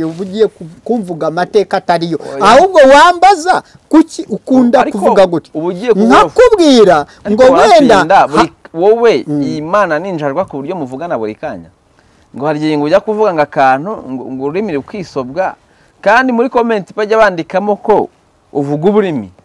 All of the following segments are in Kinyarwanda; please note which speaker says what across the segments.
Speaker 1: uvugiye kumvuga amateka atariyo ahubwo wambaza kuki ukunda
Speaker 2: Ariko
Speaker 1: kuvuga gutya
Speaker 2: uba ugiye kuvuga-
Speaker 1: nkakubwira ngo
Speaker 2: ariko
Speaker 1: wenda
Speaker 2: watsinda buri wowe iyi mana ninjarwa ku buryo muvugana buri kanya ngo hari igihe ngo ujya kuvuga ngo akantu ngo ngo ururimi rukisobwa kandi muri komenti bajya bandikamo ko uvuga uburimi
Speaker 1: ha-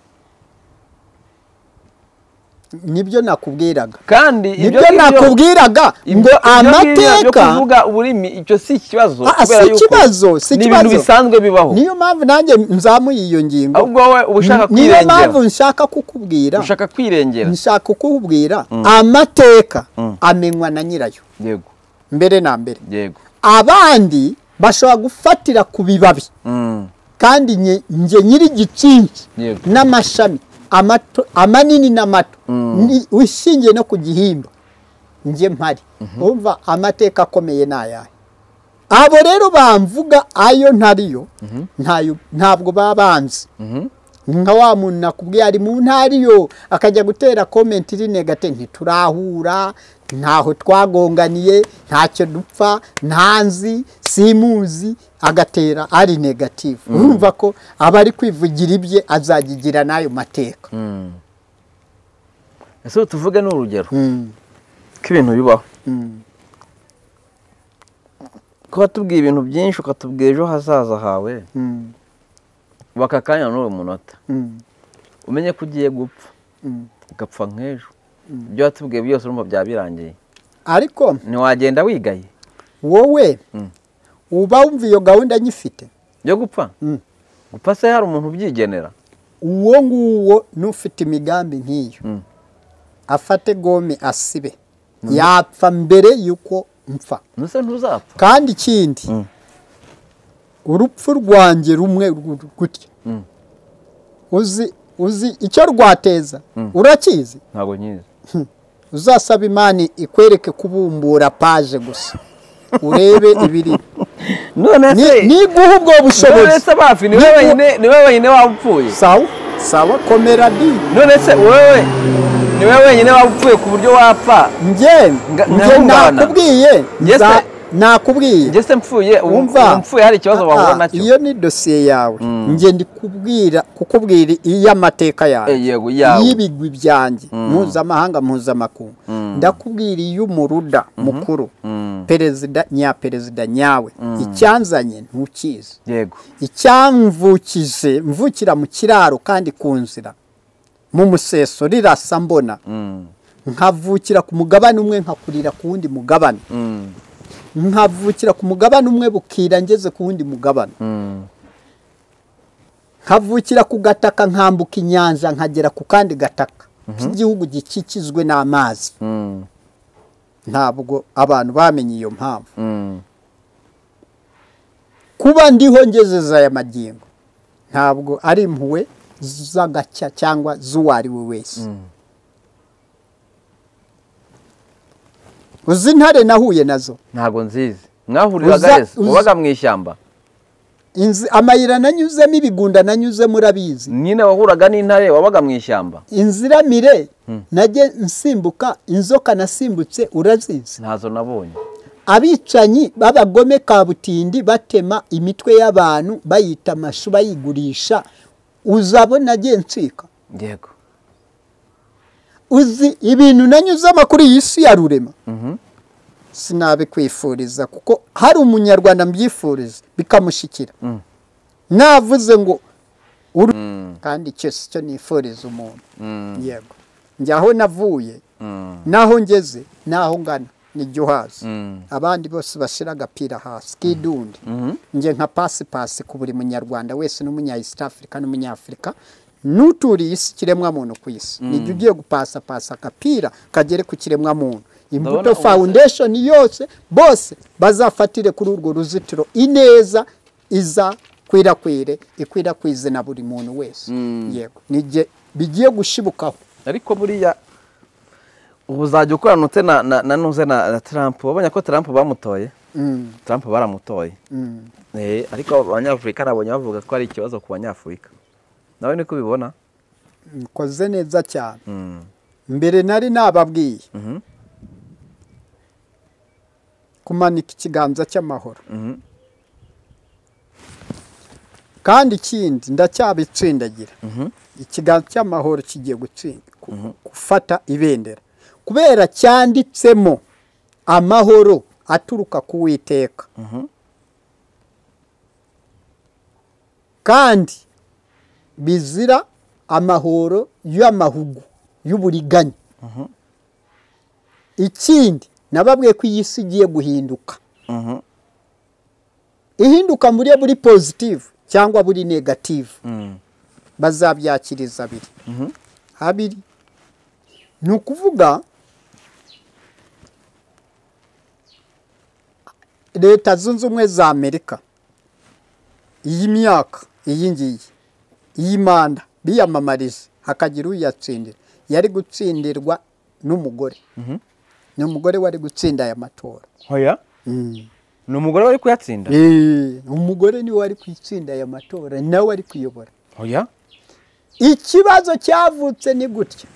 Speaker 1: nibyo nakubwiraga
Speaker 2: kandi
Speaker 1: nibyo nakubwiraga ngo
Speaker 2: byo
Speaker 1: amateka
Speaker 2: kuvuga ururimi icyo si ikibazo
Speaker 1: Ah,
Speaker 2: kubera
Speaker 1: si
Speaker 2: yuko
Speaker 1: ikibazo, si
Speaker 2: ni ibintu
Speaker 1: ikibazo.
Speaker 2: bisanzwe bibaho
Speaker 1: niyo mpamvu nanjye nzamuye iyo ngingo
Speaker 2: ahubwo wowe uba ushaka
Speaker 1: niyo
Speaker 2: kwirengera
Speaker 1: mpamvu nshaka kukubwira
Speaker 2: ushaka kwirengera
Speaker 1: nshaka kukubwira amateka amenywa na nyirayo
Speaker 2: yego
Speaker 1: mbere na mbere
Speaker 2: yego
Speaker 1: abandi bashobora gufatira ku bibabi
Speaker 2: Mm,
Speaker 1: kandi nge- nge nyiri igicinki
Speaker 2: Yego.
Speaker 1: n'amashami amato- amanini n'amato
Speaker 2: Mm.
Speaker 1: ni- ushingiye no ku gihimba nge mpari urumva amateka akomeye ni ayahe abo rero bamvuga ayo ntariyo ntayo- ntabwo baba banzi
Speaker 2: mhm.
Speaker 1: nka wa muntu nakubwiye ari mu ntariyo akajya gutera komenti iri negate ntiturahura ntaho twagonganiye ntacyo dupfa ntanzi simuzi agatera ari negative urumva ko aba ari kwivugira ibye azagigira n'ayo mateka
Speaker 2: Mm. ese tuvuge ni urugero
Speaker 1: Mm,
Speaker 2: ko ibintu bibaho
Speaker 1: mm,
Speaker 2: ko watubwiye ibintu byinshi ukatubwira ejo hazaza hawe
Speaker 1: mm,
Speaker 2: baka akanya n'uwo munota
Speaker 1: mm,
Speaker 2: umenye ko ugiye gupfa
Speaker 1: mm.
Speaker 2: ugapfa nk'ejo ibyo watubwiye byose urumva byaba birangiye
Speaker 1: ariko
Speaker 2: ntiwagenda wigaye
Speaker 1: wowe
Speaker 2: Mm.
Speaker 1: uba wumva iyo gahunda nyifite
Speaker 2: yo gupfa
Speaker 1: Mm.
Speaker 2: gupfa se hari umuntu ubyigenera
Speaker 1: uwo nguwo n'ufite imigambi nk'iyo
Speaker 2: Mm.
Speaker 1: afate gome asibe yapfa mbere y'uko mpfa
Speaker 2: nuse ntuzapfa
Speaker 1: kandi ikindi
Speaker 2: Mm.
Speaker 1: urupfu rwanjye rumwe ru- gutya
Speaker 2: Mm.
Speaker 1: uzi uzi icyo rwateza urakizi
Speaker 2: ntabwo nyizi
Speaker 1: uzasaba imana ikwereke kubumbura paje gusa urebe ibiri
Speaker 2: none se
Speaker 1: niguha ubwo
Speaker 2: none
Speaker 1: bushobozi
Speaker 2: se bafi ni
Speaker 1: Niba-
Speaker 2: wowe wenyine- ni wowe wenyine waba upfuye
Speaker 1: sawa sawa komera di
Speaker 2: none se wowe ni wowe wenyine waba upfuye ku buryo wapfa
Speaker 1: njye
Speaker 2: Nga-
Speaker 1: njye
Speaker 2: nkahungabana.
Speaker 1: nakubwiye
Speaker 2: Njye se-
Speaker 1: nza- nakubwiye
Speaker 2: njye se mpfuye ubu- ubu
Speaker 1: Wumva
Speaker 2: mpfuye hari ikibazo wahura
Speaker 1: Ah,
Speaker 2: nacyo
Speaker 1: iyo ni dosiye yawe njye ndi kubwira kukubwira iy'amateka
Speaker 2: Eh,
Speaker 1: yawe
Speaker 2: yego yawe
Speaker 1: iy'ibigwi byanjye mpuzamahanga mpuzamakungu ndakubwira iy'umuruda mukuru
Speaker 2: Mm.
Speaker 1: perezida nyaperezida nyawe icyanzanye ntukizi
Speaker 2: yego
Speaker 1: icyamvukije mvukira mu kiraro kandi ku nzira mu museso rirasa mbona
Speaker 2: Mm.
Speaker 1: nkavukira ku mugabane umwe nkakurira ku wundi mugabane
Speaker 2: Mm.
Speaker 1: nkavukira ku mugabane umwe bukira ngeze ku wundi mugabane
Speaker 2: Mm.
Speaker 1: nkavukira ku gataka nkambuka inyanja nkagera ku kandi gataka k'igihugu gikikijwe n'amazi
Speaker 2: Mm.
Speaker 1: ntabwo abantu bamenye iyo mpamvu
Speaker 2: Mm.
Speaker 1: kuba ndiho ngezeza aya magingo ntabwo ari impuhwe z'agacya cyangwa z'uwo ari we wese uzi intare nahuye nazo
Speaker 2: ntabwo nzizi mwahuriraga
Speaker 1: Uza-
Speaker 2: wese
Speaker 1: uza-
Speaker 2: wabaga mu ishyamba
Speaker 1: Inzi- amayira nanyuzemo ibigunda nanyuzemo urabizi
Speaker 2: nyine wahuraga n'intare wabaga mu ishyamba
Speaker 1: inziramire najye nsimbuka inzoka nasimbutse urazizi
Speaker 2: ntazo nabonye
Speaker 1: abicanyi b'abagome kabutindi batema imitwe y'abantu bayita amashu bayigurisha uzabona agiye ncika
Speaker 2: yego
Speaker 1: uzi ibintu nanyuzamo kuri iyi si ya rurema
Speaker 2: Mhm.
Speaker 1: sinabikwifuriza kuko hari umunyarwanda mbyifuriza bikamushikira navuze ngo uru kandi icyo si cyo nifuriza umuntu
Speaker 2: Mm.
Speaker 1: yego njye aho navuye
Speaker 2: Mm.
Speaker 1: naho ngeze naho ngana nijya uhazi
Speaker 2: Mm.
Speaker 1: abandi bose bashyira agapira hasi k'idundi
Speaker 2: Mhm.
Speaker 1: njye nka pasipasi ku buri munyarwanda wese n'umunya east africa n'umunyafurika n'uturiye isi kiremwamuntu ku isi nijya ugiye gupasapasa agapira kagere ku kiremwamuntu
Speaker 2: Ndabona
Speaker 1: imbuto
Speaker 2: ubu-
Speaker 1: foundation yose bose bazafatire kuri urwo ruzitiro ineza iza kwirakwire ikwirakwize na buri muntu wese
Speaker 2: Mm.
Speaker 1: yego nijye bigiye gushibukaho
Speaker 2: ariko buriya ubu uzajya ukoranutse na na na nuze na na Trump wabonye ko Trump bamutoye
Speaker 1: Mm,
Speaker 2: Trump baramutoye
Speaker 1: mm.
Speaker 2: Eh, ariko abanyafurika nabonye bavuga ko ari ikibazo ku banyafurika nawe niko ubibona
Speaker 1: mukoze neza cyane
Speaker 2: Mm.
Speaker 1: mbere nari nababwiye
Speaker 2: Mhm.
Speaker 1: kumanika ikiganza cy'amahoro
Speaker 2: Mhm.
Speaker 1: kandi ikindi ndacyabitsindagira ikiganza cy'amahoro kigiye gutsinda ku- gufata ibendera kubera cyanditsemo amahoro aturuka ku witeka kandi bizira amahoro y'amahugu y'uburiganya ikindi nababwiye ko iyi si igiye guhinduka
Speaker 2: Mhm.
Speaker 1: ihinduka muri buri pozitive cyangwa buri negative
Speaker 2: Mm.
Speaker 1: bazabyakiriza abiri habiri ni ukuvuga leta zunze ubumwe za amerika iyi myaka iyi ngiyi iyi manda biyamamariza hakagira uyatsindira yari gutsindirwa n'umugore ni umugore wari gutsinda aya matora
Speaker 2: hoya ni umugore wari kuyatsinda
Speaker 1: Eh, umugore niwe wari kwitsinda aya matora nawe ari kuyobora
Speaker 2: hoya
Speaker 1: ikibazo cyavutse ni gutya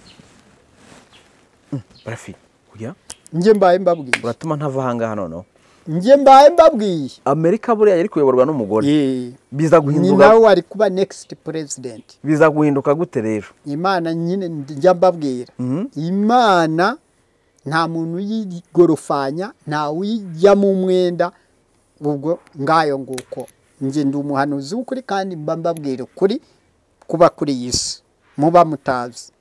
Speaker 2: barafi hoya
Speaker 1: njye mbaye mbabwiye
Speaker 2: uratuma ntava ahangaha noneho
Speaker 1: njye mbaye mbabwiye
Speaker 2: amerika buriya yari kuyoborwa n'umugore
Speaker 1: Eh,
Speaker 2: biza
Speaker 1: ni
Speaker 2: guhinduka
Speaker 1: nawe wari kuba next president
Speaker 2: biza guhinduka gute rero
Speaker 1: imana nyine njya mbabwira
Speaker 2: Mhm.
Speaker 1: imana nta muntu uyigorofanya nta uyijyamo umwenda ubwo ngayo nguko njye ndi umuhanuzi w'ukuri kandi mba mbabwira ukuri kuba kuri iyi si muba mutazi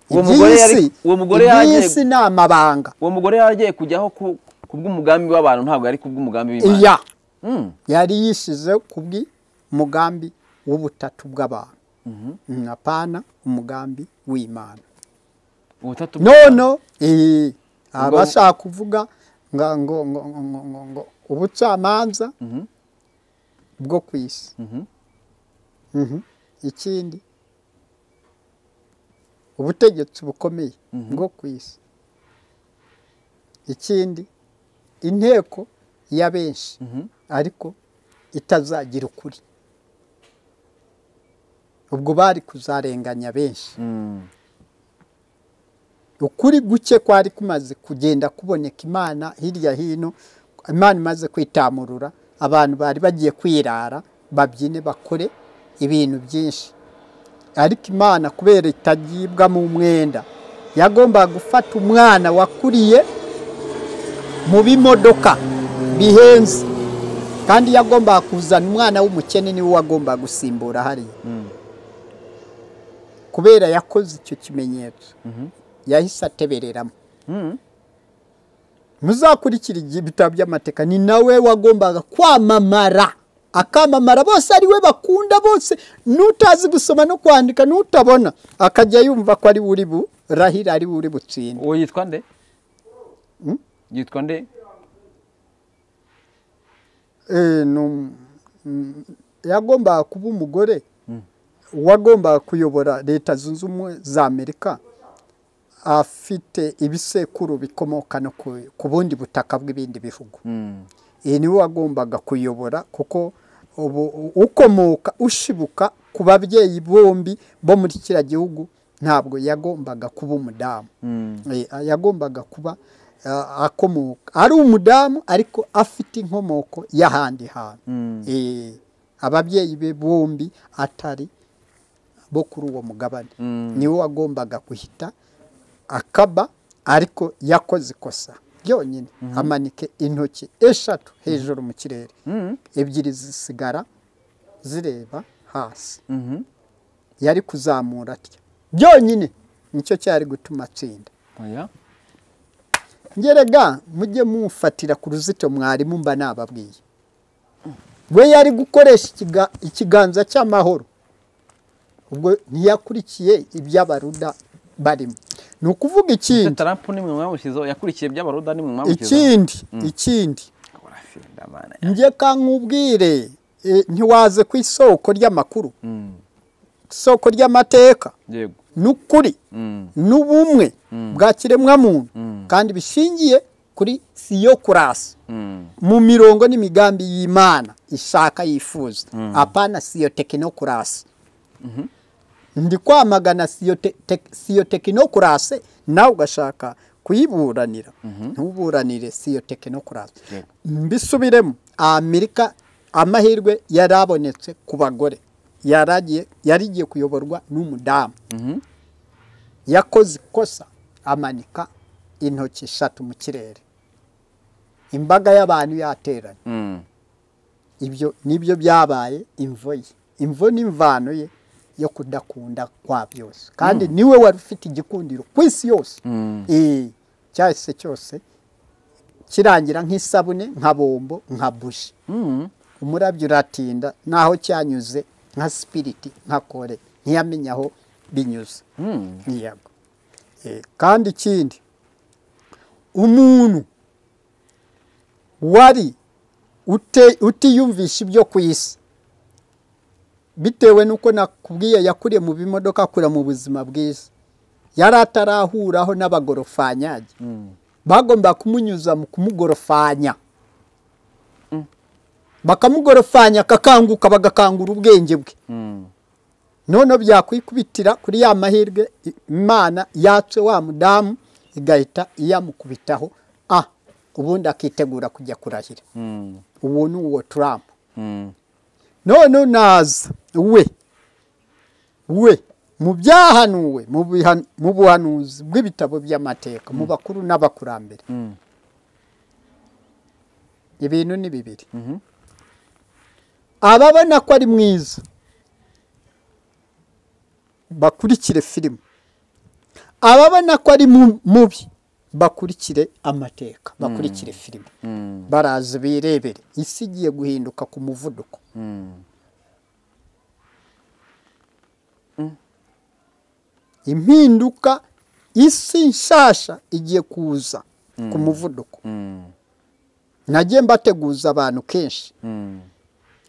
Speaker 2: Uwo
Speaker 1: Iby'iyi
Speaker 2: mugore yari-
Speaker 1: si-
Speaker 2: uwo mugore
Speaker 1: iby'iyi
Speaker 2: yagiye-
Speaker 1: si ni amabanga
Speaker 2: uwo mugore yaragiye kujyaho ku bw'umugambi w'abantu ntabwo ari ku bw'umugambi w'imana
Speaker 1: iya
Speaker 2: Mm.
Speaker 1: yari yishyize ku bw'umugambi w'ubutatu bw'abantu Mm, apana umugambi w'imana
Speaker 2: ubutatu bw'Imana.
Speaker 1: nono eh,
Speaker 2: Ubwo-
Speaker 1: abashaka kuvuga nga- ngo ngo- ngo- ngo- ngo- ngo ubucamanza
Speaker 2: Mhm.
Speaker 1: bwo ku isi
Speaker 2: Mhm.
Speaker 1: Mhm. ikindi ubutegetsi bukomeye bwo ku isi ikindi inteko ya benshi
Speaker 2: Mhm.
Speaker 1: ariko itazagira ukuri ubwo bari kuzarenganya benshi
Speaker 2: Mm.
Speaker 1: ukuri guke kwari kumaze kugenda kuboneka imana hirya hino imana imaze kwitamurura abantu bari bagiye kwirara babyine bakore ibintu byinshi ariko imana kubera itagibwa mu mwenda yagombaga gufata umwana wakuriye mu bimodoka bihenze kandi yagombaga kuzana umwana w'umukene niwe wagombaga gusimbura hariya
Speaker 2: Mm.
Speaker 1: kubera yakoze icyo kimenyetso
Speaker 2: Mhm.
Speaker 1: yahise atebereramo
Speaker 2: Mm.
Speaker 1: muzakurikira igihe ibitabo by'amateka ni nawe wagombaga kwamamara akamamara bose ari we bakunda bose n'utazi gusoma no kwandika n'utabona akajya yumva ko ari we uri burahira ari we uri butsinde
Speaker 2: uwo yitwa nde
Speaker 1: Mm?
Speaker 2: yitwa nde
Speaker 1: Eh, ni um- mm, yagombaga kuba umugore wagombaga kuyobora leta zunze ubumwe za amerika afite ibisekuru bikomoka no ku- ku bundi butaka bw'ibindi bihugu
Speaker 2: Mm.
Speaker 1: iyi niwe wagombaga kuyobora kuko ubu ukomoka ushibuka ku babyeyi bombi bo muri kiriya gihugu ntabwo yagombaga kuba umudamu
Speaker 2: Mm.
Speaker 1: Eh, yagombaga kuba ah, akomoka ari umudamu ariko afite inkomoko y'ahandi hantu
Speaker 2: Mm.
Speaker 1: Eh, ababyeyi be bombi atari bo kuri uwo mugabane
Speaker 2: Mm.
Speaker 1: niwe wagombaga guhita akaba ariko yakoze ikosa byonyine amanike intoki eshatu hejuru mu kirere
Speaker 2: Mm.
Speaker 1: ebyiri zisigara zireba hasi
Speaker 2: Mhm.
Speaker 1: yari kuzamura atya byonyine nicyo cyari gutuma atsinda
Speaker 2: Oya.
Speaker 1: ngerega mujye mumfatira ku ruzitiro mwarimu mba nababwiye we yari gukoresha ikiga- ikiganza cy'amahoro ubwo ntiyakurikiye iby'abaruda barimo ni ukuvuga
Speaker 2: Ese
Speaker 1: ikindi
Speaker 2: Trump nimwe mwamushyizeho yakurikiye iby'abaruda nimwe mwamushyizeho
Speaker 1: ikindi ikindi
Speaker 2: Urafinda, mana.
Speaker 1: njye kankubwire eh, ntiwaze ku isoko ry'amakuru
Speaker 2: Mm.
Speaker 1: isoko ry'amateka
Speaker 2: yego
Speaker 1: n'ukuri
Speaker 2: Mm.
Speaker 1: n'ubumwe bwa kiremwamuntu
Speaker 2: Mm.
Speaker 1: kandi bishingiye kuri siyokurasi
Speaker 2: Mm.
Speaker 1: mu mirongo n'imigambi y'imana ishaka yifuza apana siyo tekinokurasi ndi kwamagana siyo te- te- siyo tekinokurasi nawe ugashaka kuyiburanira ntuburanire siyo tekinokurasi
Speaker 2: Yego.
Speaker 1: mbisubiremo amerika amahirwe yarabonetse ku bagore yaragiye yarigiye kuyoborwa n'umudamu
Speaker 2: Mhm.
Speaker 1: yakoze ikosa amanika intoki eshatu mu kirere imbaga y'abantu yateranye
Speaker 2: Mm.
Speaker 1: ibyo nibyo byabaye imvo ye imvo ni imvano ye yo kudakunda kwa byose kandi niwe wari ufite igikundiro ku isi yose
Speaker 2: Mm.
Speaker 1: Eh, cyahise cyose kirangira nk'isabune nka bombo nka buji
Speaker 2: Mm.
Speaker 1: umurabyo uratinda n'aho cyanyuze nka sipiriti nka kore ntiyamenye aho binyuze
Speaker 2: Mm.
Speaker 1: yego Eh, kandi ikindi umuntu wari ute- utiyumvisha ibyo ku isi bitewe n'uko nakubwiye yakuriye mu bimodoka akura mu buzima bwiza yari atarahuraho n'abagorofanyage
Speaker 2: Mm.
Speaker 1: bagomba kumunyuza mu kumugorofanya bakamugorofanya akakanguka bagakangura ubwenge bwe
Speaker 2: Mm.
Speaker 1: noneho byakwikubitira kuri ya mahirwe imana yatse wa mudamu igahita iyamukubitaho ah ubundi akitegura kujya kurahira
Speaker 2: Mm.
Speaker 1: uwo ni uwo turamu
Speaker 2: Mm.
Speaker 1: noneho naza we we mu byahanuwe mu bihan- mu buhanuzi bw'ibitabo by'amateka mu bakuru n'abakurambere
Speaker 2: Mm.
Speaker 1: ibintu ni bibiri
Speaker 2: Mhm.
Speaker 1: ababona ko ari mwiza bakurikire filime ababona ko ari mu- mubi bakurikire amateka bakurikire filime
Speaker 2: Mm.
Speaker 1: baraza birebere isi igiye guhinduka ku muvuduko
Speaker 2: Mm.
Speaker 1: impinduka isi nshasha igiye kuza ku muvuduko
Speaker 2: Mm.
Speaker 1: nagiye mbateguza abantu kenshi
Speaker 2: Mm.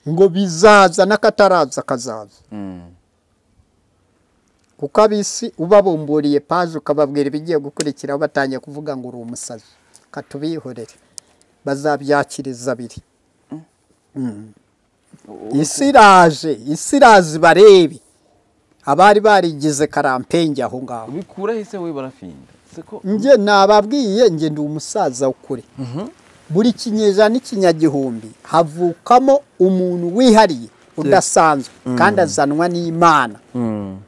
Speaker 1: ngo bizaza n'akataraza kazaza
Speaker 2: Mm.
Speaker 1: kuko ab'isi ubabumburiye paje ukababwira ibigiye gukurikiraho batangiye kuvuga ngo uri umusazi katubihorere bazabyakiriza abiri Mm. isi iraje isi iraza ibarebe abari barigize karampenge aho ngaho
Speaker 2: ubikura hise we barafinda seko
Speaker 1: njye nababwiye njye ndi umusaza ukuri buri kinyejana n'ikinyagihumbi havukamo umuntu wihariye udasanzwe kandi azanwa n'imana
Speaker 2: Mm.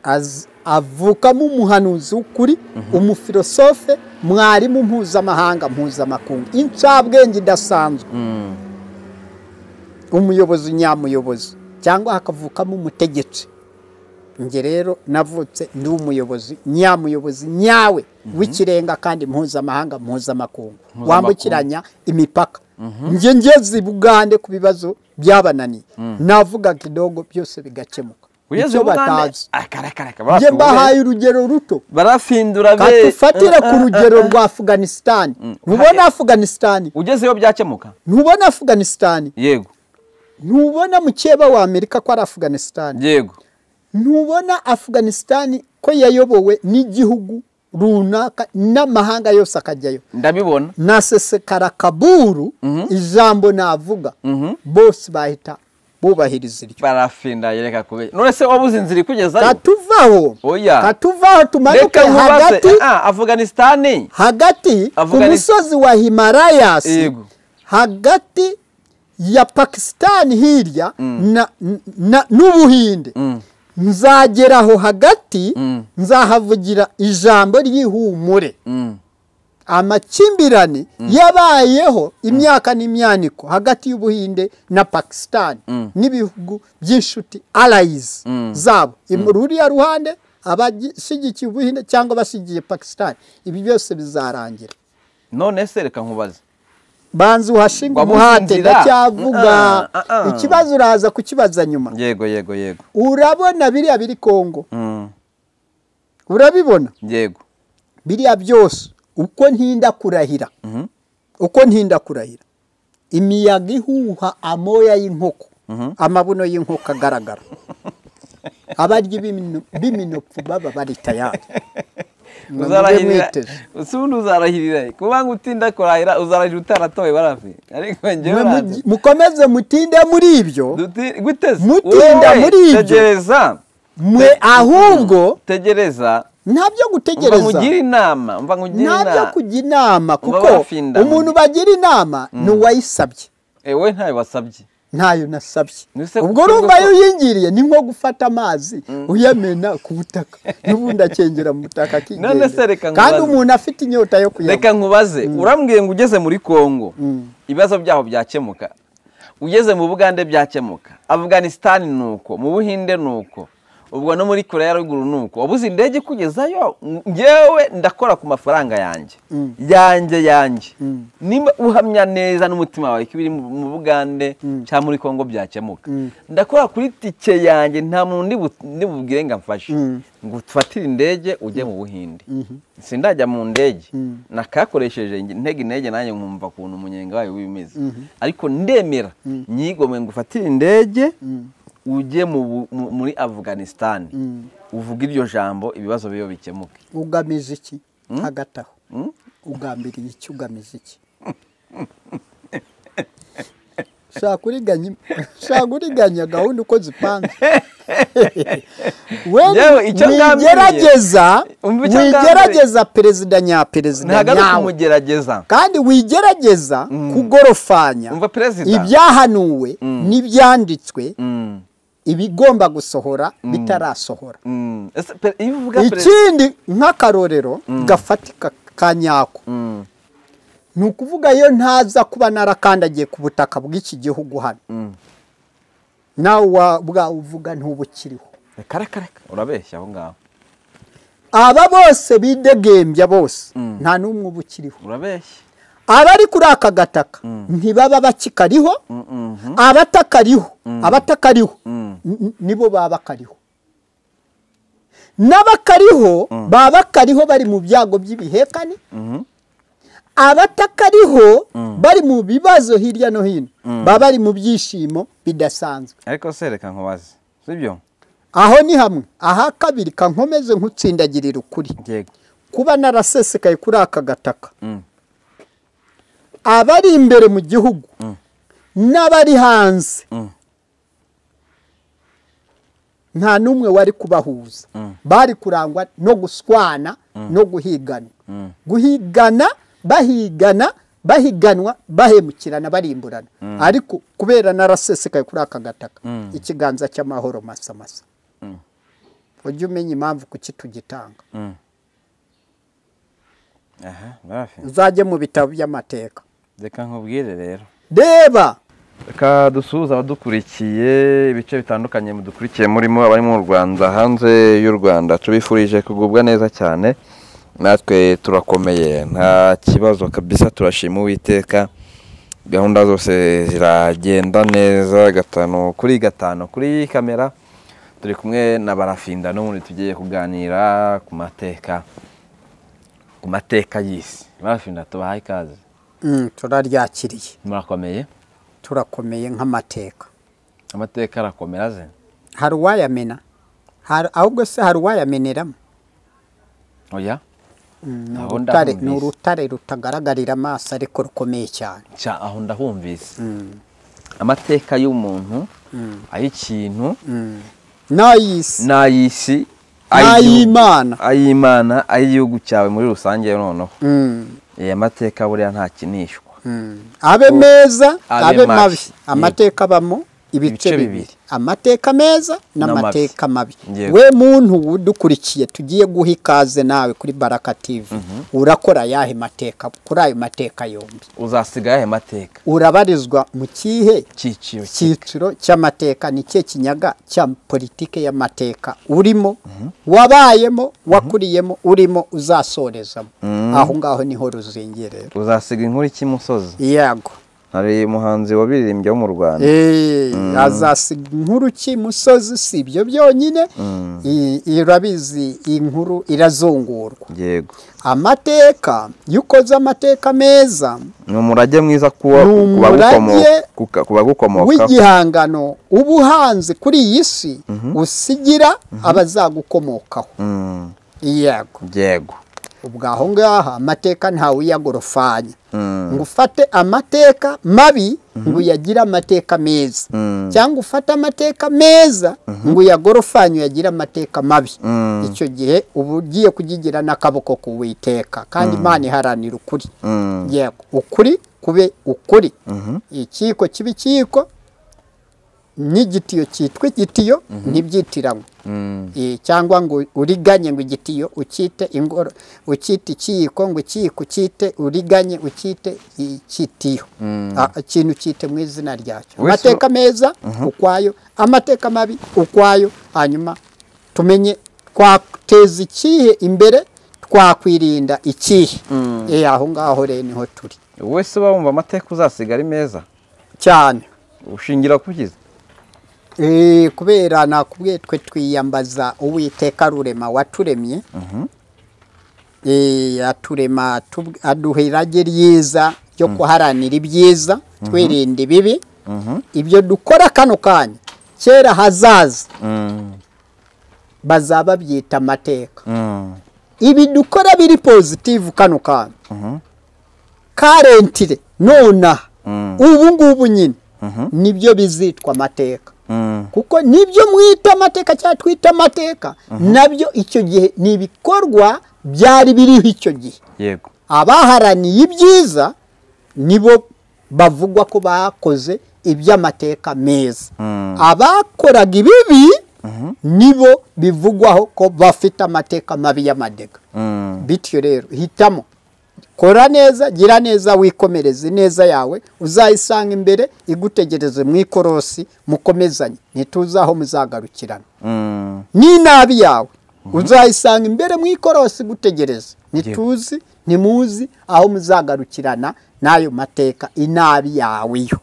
Speaker 1: Az- avukamo umuhanuzi w'ukuri umufilosofe mwarimu mpuzamahanga mpuzamakungu incabwenge idasanzwe
Speaker 2: Mm.
Speaker 1: umuyobozi nyamuyobozi cyangwa hakavukamo umutegetsi njye rero navutse ndi umuyobozi nyamuyobozi nyawe w'ikirenga kandi mpuzamahanga mpuzamakungu wambukiranya imipaka njye ngeze i bugande ku bibazo byabananiye navuga kidogo byose bigakemuka
Speaker 2: ugeze
Speaker 1: Icyo
Speaker 2: ubugande
Speaker 1: batazi
Speaker 2: akarakaraka
Speaker 1: njye
Speaker 2: barafungura.
Speaker 1: mbahaye urugero ruto
Speaker 2: barafindura be
Speaker 1: katufatire ku rugero rwa afuganisitani ntubona afuganisitani
Speaker 2: ugezeyo byakemuka
Speaker 1: ntubona afuganisitani
Speaker 2: yego
Speaker 1: ntubona mukeba wa amerika ko ari afuganisitani
Speaker 2: yego
Speaker 1: ntubona afuganisitani ko yayobowe n'igihugu runaka n'amahanga yose akajyayo
Speaker 2: ndabibona
Speaker 1: nasesekara kaburu ijambo navuga
Speaker 2: Mhm.
Speaker 1: bose bahita bubahiriza iryo
Speaker 2: barafinda yereka kubera none se wabuze inzira ikugeza
Speaker 1: katuvaho
Speaker 2: Oya.
Speaker 1: katuvaho tumanuke
Speaker 2: reka nkubaze
Speaker 1: hagati
Speaker 2: ah afuganisitani
Speaker 1: hagati ku
Speaker 2: Afugani-
Speaker 1: musozi wa himarayas
Speaker 2: Yego.
Speaker 1: hagati ya pakisitani hirya na- na- n'ubuhinde nzagera aho hagati
Speaker 2: Mm.
Speaker 1: nzahavugira ijambo ry'ihumure
Speaker 2: Mm.
Speaker 1: amakimbirane yabayeho imyaka n'imyaniko hagati y'ubuhinde na pakisitani n'ibihugu by'inshuti arayizi zabo Im- ruriya ruhande abashyigikiye ubuhinde cyangwa abashyigikiye pakisitani ibi byose bizarangira
Speaker 2: none se reka nkubaze
Speaker 1: banza uhashinga
Speaker 2: Wabuze
Speaker 1: umuhate
Speaker 2: inzira.
Speaker 1: ndacyavuga
Speaker 2: Ah, ah, ah.
Speaker 1: ikibazo uraza kukibaza nyuma
Speaker 2: yego yego yego
Speaker 1: urabona biriya biri kongo
Speaker 2: Mm.
Speaker 1: urabibona
Speaker 2: yego
Speaker 1: biriya byose uko ntinda kurahira
Speaker 2: Mhm.
Speaker 1: uko ntinda kurahira imiyaga ihuha amoya y'inkoko amabuno y'inkoko agaragara abaryi b'imino- b'iminopfu baba bari tayari Mujye
Speaker 2: uzarahirira
Speaker 1: mwiteze
Speaker 2: si ubundi uzarahirira kuba ngo utinda kurahira uzarahira utaratoye barafi ariko
Speaker 1: Mwe
Speaker 2: njyewe uranze.
Speaker 1: mugi- mukomeze mutinde muri ibyo
Speaker 2: Duti- guteze
Speaker 1: Mutinda
Speaker 2: Wowe,
Speaker 1: muri ibyo.
Speaker 2: tegereza
Speaker 1: mwe ahubwo
Speaker 2: tegereza
Speaker 1: nta byo
Speaker 2: mva
Speaker 1: gutegereza
Speaker 2: nkugire inama mva nkugire
Speaker 1: nta byo
Speaker 2: inama
Speaker 1: kujya inama
Speaker 2: Muba
Speaker 1: kuko
Speaker 2: bafinda.
Speaker 1: umuntu bagira inama ni uwayisabye
Speaker 2: ewe ntayo wasabye
Speaker 1: ntayo nasabye
Speaker 2: Ese
Speaker 1: ubwo
Speaker 2: ubwo
Speaker 1: urumva
Speaker 2: ko-
Speaker 1: iyo uyingiriye ni nko gufata amazi uyamena ku butaka n'ubundi akengera mu butaka
Speaker 2: None se
Speaker 1: akigendera
Speaker 2: reka
Speaker 1: kandi
Speaker 2: nkubaze.
Speaker 1: umuntu afite inyota yo kuyanywa
Speaker 2: reka nkubaze urambwiye ngo ugeze muri congo ibibazo byaho byakemuka ugeze mu bugande byakemuka afuganisitani ni uko mu buhinde ni uko ubwo no muri korea ya ruguru ni uko wabuze indege ikugezayo ngewe ndakora ku mafaranga yanjye yanjye yanjye nimba uhamya neza n'umutima wawe ko ibiri mu mu bugande cyangwa muri congo byakemuka ndakora kuri tike yanjye nta muntu ndi bu- ndi bubwire ngo amfashe ngo ufatire indege ujye mu buhinde sindajya mu ndege nakakoresheje nge- ntega intege nanjye nkumva ukuntu umunyenga wayo wimeze ariko ndemera nyigomwe ngo ufatire indege ujye mu bu- mu- muri afganisitani uvuga iryo jambo ibibazo biyo bikemuke
Speaker 1: ugamije iki hagati aho ugambiriye iki ugamije iki ushaka uriganya ushaka uriganya gahunda uko zipanze we
Speaker 2: Yewe, icyo ngambiriye-
Speaker 1: wigerageza
Speaker 2: Umva icyo ngambiriye.
Speaker 1: wigerageza perezida nyaperezida
Speaker 2: ntabwo ari
Speaker 1: nyawe
Speaker 2: ukumugerageza
Speaker 1: kandi wigerageza kugorofanya
Speaker 2: umva perezida
Speaker 1: ibyahanuwe n'ibyanditswe
Speaker 2: Mm,
Speaker 1: ibigomba gusohora bitarasohora
Speaker 2: mm. Ese pe- iyo uvuga perezida
Speaker 1: ikindi nk'akarorero gafatika ka nyako
Speaker 2: Mm,
Speaker 1: ni ukuvuga iyo ntaza kuba narakandagiye ku butaka bw'iki gihugu hano
Speaker 2: mm.
Speaker 1: nawe wa- bwawe uvuga ntubukiriho
Speaker 2: reka reka reka urabeshya aho ngaho
Speaker 1: aba bose bidegembya bose
Speaker 2: Mm.
Speaker 1: nta n'umwe uba ukiriho
Speaker 2: urabeshya
Speaker 1: abari kuri aka gataka ntibaba bakikariho
Speaker 2: Mm, mhm.
Speaker 1: abatakariho abatakariho
Speaker 2: Mm.
Speaker 1: n- nibo baba bakariho n'abakariho baba bakariho bari mu byago by'ibihekane
Speaker 2: Mhm.
Speaker 1: abatakariho bari mu bibazo hirya no hino baba bari mu byishimo bidasanzwe
Speaker 2: ariko se reka nkubaze sibyo
Speaker 1: aho ni hamwe aha kabiri kankomeze nk'utsindagirira ukuri
Speaker 2: yego
Speaker 1: kuba narasesekaye kuri aka gataka
Speaker 2: Mm.
Speaker 1: abari imbere mu gihugu n'abari hanze
Speaker 2: Mm.
Speaker 1: nta n'umwe wari kubahuza bari kurangwa no guswana no guhigana guhigana bahigana bahiganwa bahemukirana barimburana ariko kubera narasesekaye kuri aka gataka ikiganza cy'amahoro masamasa
Speaker 2: Mm.
Speaker 1: ujye umenya impamvu kuki tugitanga
Speaker 2: Mm. aha barafi
Speaker 1: uzajye mu bitabo by'amateka
Speaker 2: reka nkubwire rero
Speaker 1: reba
Speaker 2: reka dusuhuze abadukurikiye ibice bitandukanye mudukurikiye murimo abari mu rwanda hanze y'u rwanda tubifurije kugubwa neza cyane natwe turakomeye nta kibazo kabisa turashima uwiteka gahunda zose ziragenda neza gatanu kuri gatanu kuri kamera turi kumwe na barafinda n'ubundi tugiye kuganira ku mateka ku mateka y'isi barafinda tubahaye ikaze
Speaker 1: Mm, turaryakiriye
Speaker 2: murakomeye
Speaker 1: turakomeye nk'amateka
Speaker 2: amateka arakomera ze
Speaker 1: hari uwayamena Hari- ahubwo se hari uwayameneramo
Speaker 2: oya
Speaker 1: Mm,
Speaker 2: Aho
Speaker 1: urutare-
Speaker 2: ndahumvise.
Speaker 1: ni urutare rutagaragarira amaso ariko rukomeye cyane
Speaker 2: cya aho ndahumvise amateka y'umuntu ay'ikintu
Speaker 1: n'ay'isi
Speaker 2: n'ay'isi
Speaker 1: N'ay'Imana.
Speaker 2: ay'imana ay'igihugu cyawe muri rusange noneho
Speaker 1: Mm,
Speaker 2: aya mateka buriya ntakinishwa
Speaker 1: mm. abe meza
Speaker 2: abe
Speaker 1: abe
Speaker 2: mabi.
Speaker 1: mabi amateka abamo ibice
Speaker 2: Ibice
Speaker 1: bibiri
Speaker 2: bibiri.
Speaker 1: amateka meza
Speaker 2: N'amabi.
Speaker 1: n'amateka mabi
Speaker 2: Yego.
Speaker 1: we muntu udukurikiye tugiye guha ikaze nawe kuri baraka tv urakora yahe mateka kuri ayo mateka yombi
Speaker 2: uzasigaye aya mateka
Speaker 1: urabarizwa mu kihe
Speaker 2: cyiciro ki-
Speaker 1: icyiciro cy'amateka ni cye kinyaga cya politike y'amateka urimo wabayemo wakuriyemo urimo uzasorezamo aho ngaho niho ruzingerera
Speaker 2: uzasiga inkuru cy'imusozi
Speaker 1: yego
Speaker 2: hari umuhanzi wabiririmbye wo mu rwanda
Speaker 1: Eh, azasiga inkuru ki musozi si ibyo byonyine I- irabizi inkuru irazungurwa
Speaker 2: yego
Speaker 1: amateka iyo ukoze amateka meza
Speaker 2: ni umurage mwiza
Speaker 1: Ni umurage
Speaker 2: ku bagukomokaho
Speaker 1: w'igihangano uba uhanze kuri iyi si usigira abazagukomokaho
Speaker 2: Mm,
Speaker 1: yego
Speaker 2: yego
Speaker 1: ubwo aho ngaho amateka ntawe uyagorofanya
Speaker 2: Mm,
Speaker 1: ngo ufate amateka mabi ngo uyagire amateka meza
Speaker 2: Mm.
Speaker 1: cyangwa ufate amateka meza ngo uyagorofanye uyagire amateka mabi
Speaker 2: Mm.
Speaker 1: icyo gihe uba ugiye kugigira n'akaboko ku witeka kandi imana iharanira ukuri
Speaker 2: mm.
Speaker 1: yego ukuri kube ukuri ikiko kiba ikiko n'igitiyo cyitwa igitiyo ntibyitiranywe Eh, cyangwa ngo uriganye ngo igitiyo ukite ingoro ukite ikiyiko ngo ikiyiko ukite uriganye ukite ikitiyo Ah, ikintu cyite mu izina ryacyo
Speaker 2: Wese-
Speaker 1: amateka meza ukwayo amateka mabi ukwayo hanyuma tumenye twateza ikihe imbere twakwirinda ikihe Eh, aho ngaho rero niho turi
Speaker 2: wese uba wumva amateka uzasiga ari meza
Speaker 1: cyane
Speaker 2: ushingira ku byiza
Speaker 1: Eh, kubera nakubwiye twe twiyambaza uwiteka rurema waturemye Eh, aturema tub- aduha irage ryiza ryo kuharanira ibyiza twirinda ibibi ibyo dukora kano kanya kera hazaza bazaba babyita amateka ibi dukora biri pozitivu kano kanya karentire nonaha ubu ngubu nyine nibyo bizitwa amateka kuko nibyo mwita amateka cyangwa twita amateka nabyo icyo gihe ni ibikorwa byari biriho icyo gihe
Speaker 2: yego
Speaker 1: abaharaniye ibyiza nibo bavugwa ko bakoze iby'amateka meza
Speaker 2: Mm.
Speaker 1: abakoraga ibibi nibo bivugwaho ko bafite amateka mabi y'amadega
Speaker 2: Mm.
Speaker 1: bityo rero hitamo kora neza gira neza wikomereze ineza yawe uzayisanga imbere igutegereze mu ikorosi mukomezanye ntituzaho muzagarukirana
Speaker 2: Mm.
Speaker 1: n'inabi yawe uzayisanga imbere mu ikorosi igutegereze ntituzi ntimuzi aho muzagarukirana n'ayo mateka inabi yawe yo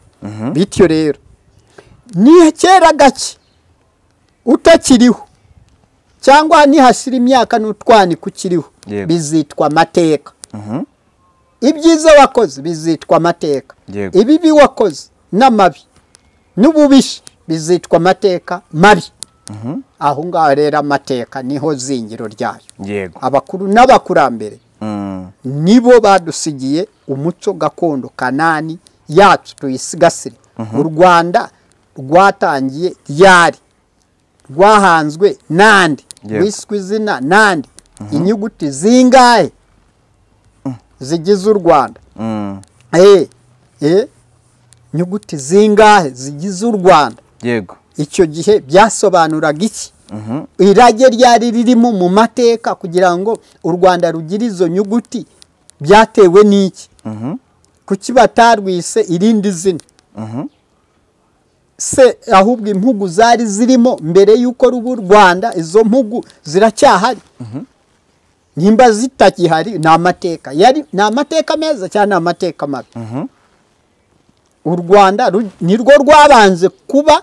Speaker 1: bityo rero nihekera gake utakiriho cyangwa nihashyira imyaka n'utwanika ukiriho
Speaker 2: Yego.
Speaker 1: bizitwa amateka
Speaker 2: Mhm.
Speaker 1: ibyiza wakoze bizitwa amateka
Speaker 2: Yego.
Speaker 1: ibibi wakoze n'amabi n'ububishi bizitwa amateka mabi aho ngaho rero amateka niho zingiro ryayo
Speaker 2: yego
Speaker 1: abakuru n'abakurambere
Speaker 2: Mm.
Speaker 1: nibo badusigiye umuco gakondo kanani yacu tuyisigasire u rwanda rwatangiye ryari rwahanzwe nande
Speaker 2: Yego.
Speaker 1: rwiswe izina nande inyuguti zingahe zigize u rwanda
Speaker 2: Mm.
Speaker 1: Eh, eh, inyuguti zingahe zigize u rwanda
Speaker 2: yego
Speaker 1: icyo gihe byasobanuraga iki
Speaker 2: Mhm.
Speaker 1: irage ryari ririmo mu mateka kugira ngo u rwanda rugire izo nyuguti byatewe n'iki
Speaker 2: Mhm.
Speaker 1: kuki batarwise irindi zina
Speaker 2: Mhm.
Speaker 1: se ahubwo impugu zari zirimo mbere y'uko ruba u rwanda izo mpugu ziracyahari nimba zitakihari ni amateka yari ni amateka meza cyangwa ni amateka mabi
Speaker 2: Mhm.
Speaker 1: u rwanda ru- nirwo rwabanze kuba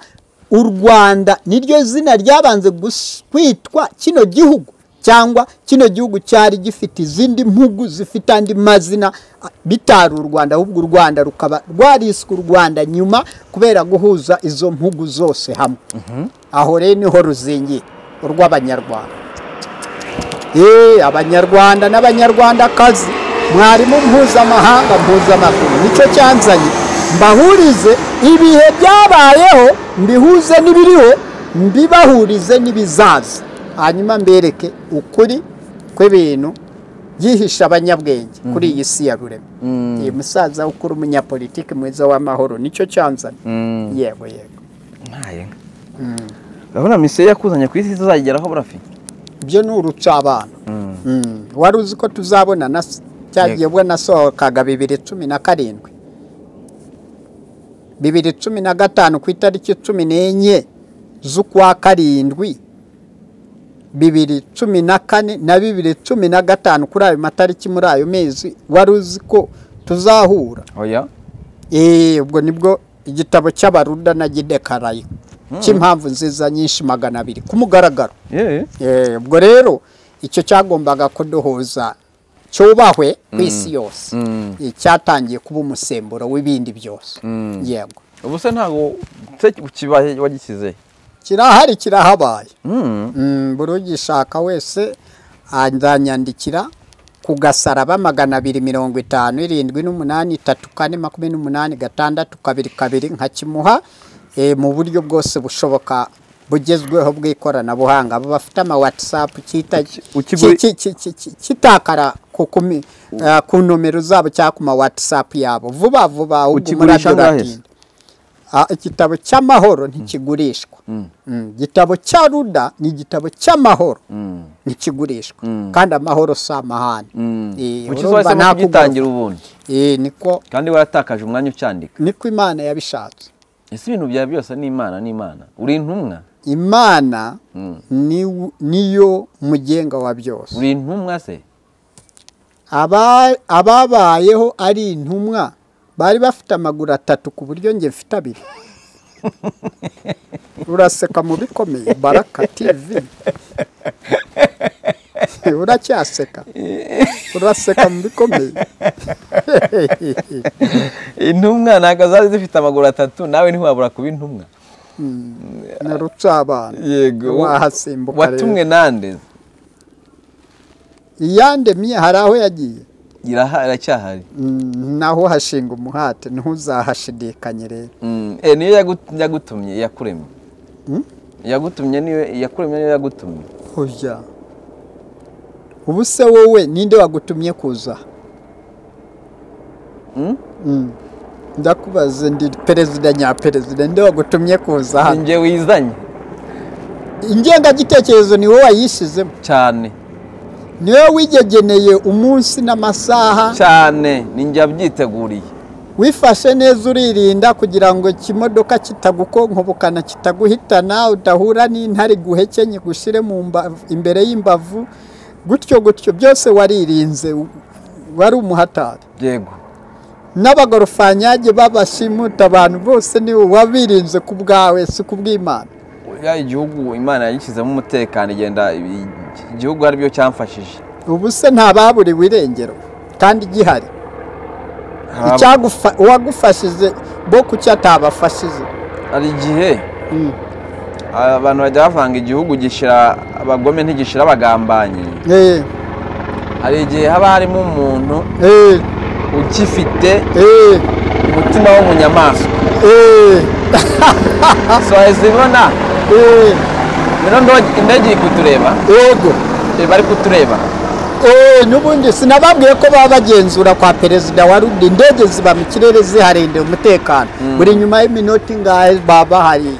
Speaker 1: u rwanda niryo zina ryabanze gus- kwitwa kino gihugu cyangwa kino gihugu cyari gifite izindi mpugu zifite andi mazina a- bitari u rwanda ahubwo u rwanda rukaba rwariswe u rwanda nyuma kubera guhuza izo mpugu zose hamwe aho rero niho ruzingiye urw'abanyarwanda Eh, abanyarwanda n'abanyarwandakazi mwarimu mpuzamahanga mpuzamaguru nicyo cyanzanye mbahurize ibihe byabayeho mbihuze n'ibiriho mbibahurize n'ibizaza hanyuma mbereke ukuri kw'ibintu byihishe abanyabwenge kuri iyi si ya rurema uyu musaza ukora umunyapolitiki mwiza w'amahoro nicyo cyanzanye
Speaker 2: Mm.
Speaker 1: yego yego
Speaker 2: ntaye urabona misiyo yakuzanye ku isi tuzageraho burafi
Speaker 1: ibyo ni urucabana Mm. wari uzi ko tuzabona na cyagiye ubwo nasohokaga bibiri cumi na karindwi bibiri cumi na gatanu ku itariki cumi n'enye z'ukwa karindwi bibiri cumi na kane na bibiri cumi na gatanu kuri ayo matariki muri ayo mezi wari uzi ko tuzahura
Speaker 2: oya
Speaker 1: Eh, ubwo nibwo igitabo cy'abaruda na gidekarayo cy'impamvu nziza nyinshi magana abiri ku mugaragaro
Speaker 2: yewe
Speaker 1: Eh, ubwo rero icyo cyagombaga kuduhuza cyubahwe ku isi yose
Speaker 2: Mm.
Speaker 1: Eh, cyatangiye kuba umusemburo w'ibindi byose
Speaker 2: Mm.
Speaker 1: yego
Speaker 2: ubu se ntabwo se kibaye wagisize
Speaker 1: kirahari kirahabaye
Speaker 2: Mm.
Speaker 1: Mm, buri ugishaka wese azanyandikira ku gasaraba magana abiri mirongo itanu irindwi n'umunani itatu kane makumyabiri n'umunani gatandatu kabiri kabiri nkakimuha eh, mu buryo bwose bushoboka bugezweho bw'ikoranabuhanga abo bafite ama whatsapp cyita-
Speaker 2: Uki- ukigura-
Speaker 1: ki- ki- ki- ki- kitakara ku kumi- eh, ku nomero zabo cyangwa ku ma whatsapp yabo vuba vuba ahubwo
Speaker 2: Ukigurisha
Speaker 1: umurage
Speaker 2: angahe se?
Speaker 1: uratinda ah, igitabo cy'amahoro ntikigurishwa
Speaker 2: Mm.
Speaker 1: Mm, igitabo cya ruda ni igitabo cy'amahoro
Speaker 2: Mm.
Speaker 1: ntikigurishwa
Speaker 2: Mm.
Speaker 1: kandi amahoro si amahane
Speaker 2: Mm.
Speaker 1: Eh,
Speaker 2: Kuki
Speaker 1: urumva
Speaker 2: wahisemo
Speaker 1: nta
Speaker 2: kugitangira ubundi
Speaker 1: Eh, niko
Speaker 2: kandi waratakaje umwanya ucyandika
Speaker 1: niko imana yabishatse
Speaker 2: ese ibintu byawe byose ni imana ni imana uri intumwa
Speaker 1: imana
Speaker 2: Mm.
Speaker 1: ni- niyo mugenga wa byose
Speaker 2: uri intumwa se
Speaker 1: Aba- ababayeho ari intumwa bari bafite amaguru atatu ku buryo njye mfite abiri uraseka mu bikomeye baraka tv uracyaseka uraseka mu bikomeye
Speaker 2: intumwa ntabwo zari zifite amaguru atatu nawe ntiwabura kuba intumwa
Speaker 1: na rucabana
Speaker 2: yego
Speaker 1: wahasimbuka
Speaker 2: watumwe
Speaker 1: rero
Speaker 2: nande
Speaker 1: iyandemye hari aho yagiye
Speaker 2: iraha- iracyahari
Speaker 1: Mm, naho hashinga umuhate ntuzahashidikanye rero
Speaker 2: Mm, eh, niyo yagu- yagutumye yakuremye
Speaker 1: Mm?
Speaker 2: yagutumye niyo yakuremye niyo yagutumye
Speaker 1: Oya. Ubu se wowe ninde wagutumye kuza?
Speaker 2: Mm?
Speaker 1: Mm. Ndakubaze ndi perezida nya perezida ninde wagutumye kuza
Speaker 2: Ni
Speaker 1: hano?
Speaker 2: njye wizanye
Speaker 1: Ingengagitekerezo ni wowe wayishizemo.
Speaker 2: cyane
Speaker 1: Ni wowe wigegeneye umunsi n'amasaha,
Speaker 2: cyane ni njye wabyiteguriye
Speaker 1: wifashe neza uririnda kugira ngo ikimodoka kitagukonkobokana kitaguhitana, udahura n'intare guhekenye gushyire mu mbavu, imbere y'imbavu, gutyo gutyo byose waririnze, u- wari umuhatari.
Speaker 2: yego
Speaker 1: n'abagorofanyaje babashimuta abantu bose ni wabirinze ku bwawe si ku bw'imana
Speaker 2: ya igihugu imana yagishyizemo umutekano igenda i- igihugu ari byo cyamfashije
Speaker 1: ubu se nta baburiwe irengero kandi gihari
Speaker 2: Haba-
Speaker 1: Icyagufa- uwagufashije bo kuki atabafashije
Speaker 2: hari igihe
Speaker 1: Mm.
Speaker 2: abantu bajya bavanga igihugu gishira abagome ntigishira abagambanyi
Speaker 1: Eh,
Speaker 2: hari igihe haba harimo umuntu
Speaker 1: eh,
Speaker 2: ugifite
Speaker 1: eh,
Speaker 2: umutima w'umunyamaswa
Speaker 1: eh,
Speaker 2: so wahise ubona
Speaker 1: eh,
Speaker 2: rero ndo- indege iri kutureba
Speaker 1: yego
Speaker 2: reba ari kutureba
Speaker 1: Eh, n'ubundi sinababwiye ko baba bagenzura kwa perezida wa rudi indege ziba mu kirere ziharindira umutekano buri nyuma y'iminota ingahe baba bahari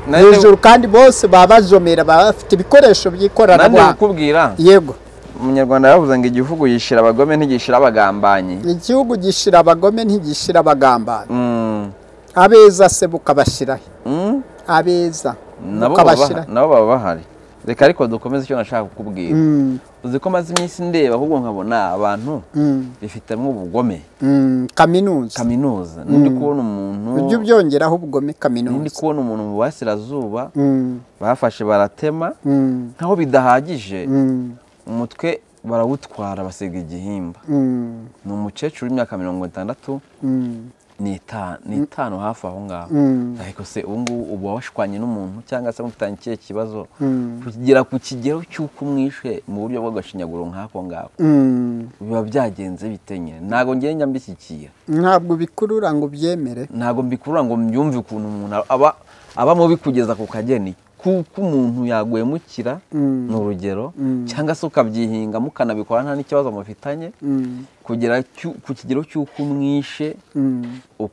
Speaker 2: Nanjye-
Speaker 1: hejuru kandi bose baba bajomera baba bafite ibikoresho
Speaker 2: nande
Speaker 1: by'ikoranabuhanga
Speaker 2: kukubwira
Speaker 1: yego
Speaker 2: umunyarwanda yaravuze ngo igihugu yishira abagome ntigishira abagambanyi
Speaker 1: igihugu gishira abagome ntigishira abagambana
Speaker 2: Mm.
Speaker 1: abeza se bukabashyiraho
Speaker 2: Mm.
Speaker 1: abeza
Speaker 2: nabo baba baha-
Speaker 1: bukabashyiraho
Speaker 2: nabo baba bahari reka ariko dukomeze icyo nashaka kukubwira
Speaker 1: Mm,
Speaker 2: uzi ko maze iminsi ndeba ahubwo nkabona abantu
Speaker 1: mm,
Speaker 2: bifitemo ubugome
Speaker 1: mm, kaminuza
Speaker 2: kaminuza ndi kubona umuntu
Speaker 1: ujye ubyongeraho ubugome
Speaker 2: ndi
Speaker 1: kaminuza
Speaker 2: kubona umuntu mu burasirazuba
Speaker 1: Mm,
Speaker 2: bafashe baratema
Speaker 1: mm,
Speaker 2: nkaho bidahagije
Speaker 1: mm,
Speaker 2: umutwe barawutwara basiga igihimba
Speaker 1: mm,
Speaker 2: ni umukecuru w'imyaka mirongo itandatu
Speaker 1: mm.
Speaker 2: ni ita- ni itanu hafi aho ngaho
Speaker 1: Mm.
Speaker 2: ariko se ubu ngubu uba washwanye n'umuntu cyangwa se mufitanye ikihe kibazo
Speaker 1: Mm.
Speaker 2: kugera ku kigero cy'uko umwishe mu buryo bw'agashinyaguro nk'ako ngako
Speaker 1: Mm.
Speaker 2: biba byagenze bite nyine ntabwo ngenda mbishyikira
Speaker 1: ntabwo bikurura ngo ubyemere
Speaker 2: ntabwo mbikurura ngo mbyumve ukuntu umuntu aba aba mubi kugeza ku kageni kuko umuntu yaguhemukira
Speaker 1: Mm.
Speaker 2: ni urugero cyangwa se ukabyihinga mukanabikora nta n'ikibazo mufitanye
Speaker 1: Mm,
Speaker 2: kugera cyu- ku kigero cy'uko umwishe
Speaker 1: mm,
Speaker 2: u-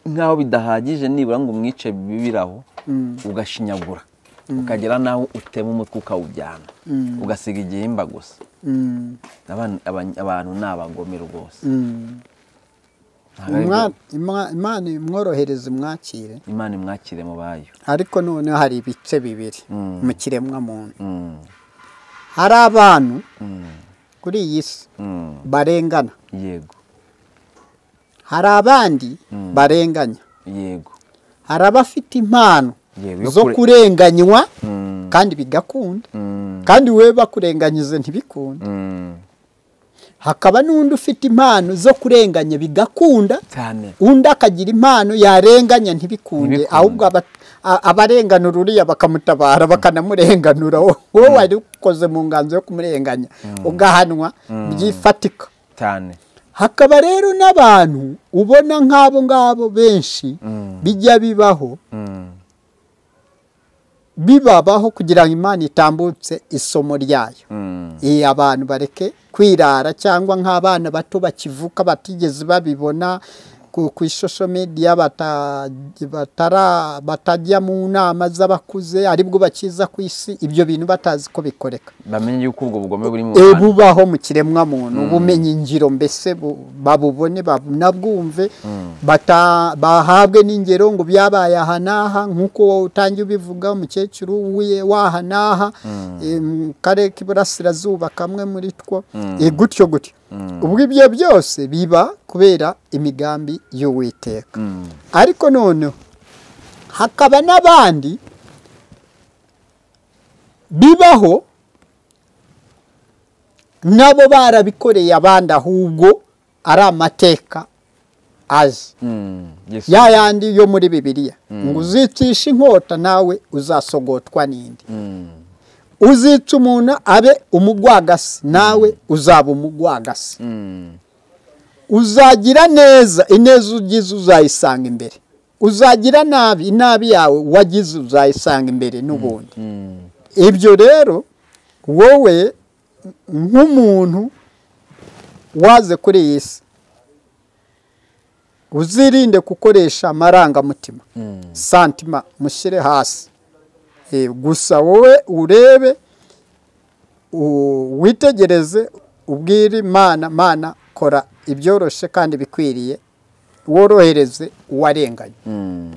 Speaker 2: nk'aho bidahagije nibura ngo umwice bibiraho
Speaker 1: mm,
Speaker 2: ugashinyagura ukagera n'aho utema umutwe ukawujyana ugasiga igihimba gusa
Speaker 1: mm,
Speaker 2: Aban- aban- abantu ni abagome rwose
Speaker 1: mm.
Speaker 2: Ntabwo ari
Speaker 1: Umwa-
Speaker 2: byo-
Speaker 1: Ima- imana imworohereze umwakire
Speaker 2: imana imwakire mu bayo
Speaker 1: ariko noneho hari ibice bibiri
Speaker 2: Mm.
Speaker 1: mu kiremwa muntu
Speaker 2: Mm,
Speaker 1: hari abantu
Speaker 2: mm,
Speaker 1: kuri iyi si
Speaker 2: mm.
Speaker 1: barengana
Speaker 2: yego
Speaker 1: hari abandi barenganya
Speaker 2: yego
Speaker 1: hari abafite impano
Speaker 2: Yewe, yo
Speaker 1: zo
Speaker 2: kure-
Speaker 1: kurenganywa
Speaker 2: Mm,
Speaker 1: kandi bigakunda
Speaker 2: mm,
Speaker 1: kandi we bakurenganyize ntibikunde
Speaker 2: mm.
Speaker 1: hakaba n'undi ufite impano zo kurenganya bigakunda
Speaker 2: cyane
Speaker 1: undi akagira impano yarenganya ntibikunde
Speaker 2: Ntibikunde.
Speaker 1: ahubwo aba- a- abarenganura uriya bakamutabara bakanamurenganura wowe wari ukoze mu nganzo yo kumurenganya ugahanwa byifatika
Speaker 2: cyane
Speaker 1: hakaba rero n'abantu ubona nk'abo ngabo benshi
Speaker 2: Mm.
Speaker 1: bijya bibaho
Speaker 2: Mm,
Speaker 1: bibabaho kugira ngo imana itambutse isomo ryayo
Speaker 2: mm,
Speaker 1: iyi abantu bareke kwirara cyangwa nk'abana bato bakivuka batigeze babibona ku ku ishosho mediya bata- batara- batajya mu nama z'abakuze aribwo bakiza ku isi ibyo bintu batazi ko bikoreka
Speaker 2: bamenye yuko ubwo bugome buri mu
Speaker 1: E,
Speaker 2: bantu
Speaker 1: bubaho mu kiremwamuntu ubumenyi ngiro mbese bu- babubone babunabwumve bata- bahabwe n'ingero ngo byabaye aha n'aha nk'uko wowe utangiye ubivuga umukecuru wiye w'aha n'aha e, mu karere k'iburasirazuba kamwe muri two E, gutyo gutyo ubwo ibyo byose biba kubera imigambi y'uwiteka
Speaker 2: Mm.
Speaker 1: ariko noneho hakaba n'abandi bibaho nabo barabikoreye abandi ahubwo ari amateka azi
Speaker 2: Mm. Yesu.
Speaker 1: ya yandi yo muri bibiliya ngo uzicisha inkota nawe uzasogotwa n'indi
Speaker 2: Mm.
Speaker 1: uzica umuntu abe umugwagasi nawe uzaba umugwagasi
Speaker 2: Mm.
Speaker 1: uzagira neza ineza ugize uzayisanga imbere uzagira nabi inabi yawe wagize uzayisanga imbere n'ubundi
Speaker 2: Mm.
Speaker 1: ibyo rero wowe nk'umuntu waze kuri iyi si uzirinde gukoresha amarangamutima
Speaker 2: Mm.
Speaker 1: santima mushyire hasi Eh, gusa wowe urebe u- witegereze ubwire mana mana kora ibyoroshye kandi bikwiriye worohereze uwarenganye
Speaker 2: Mm.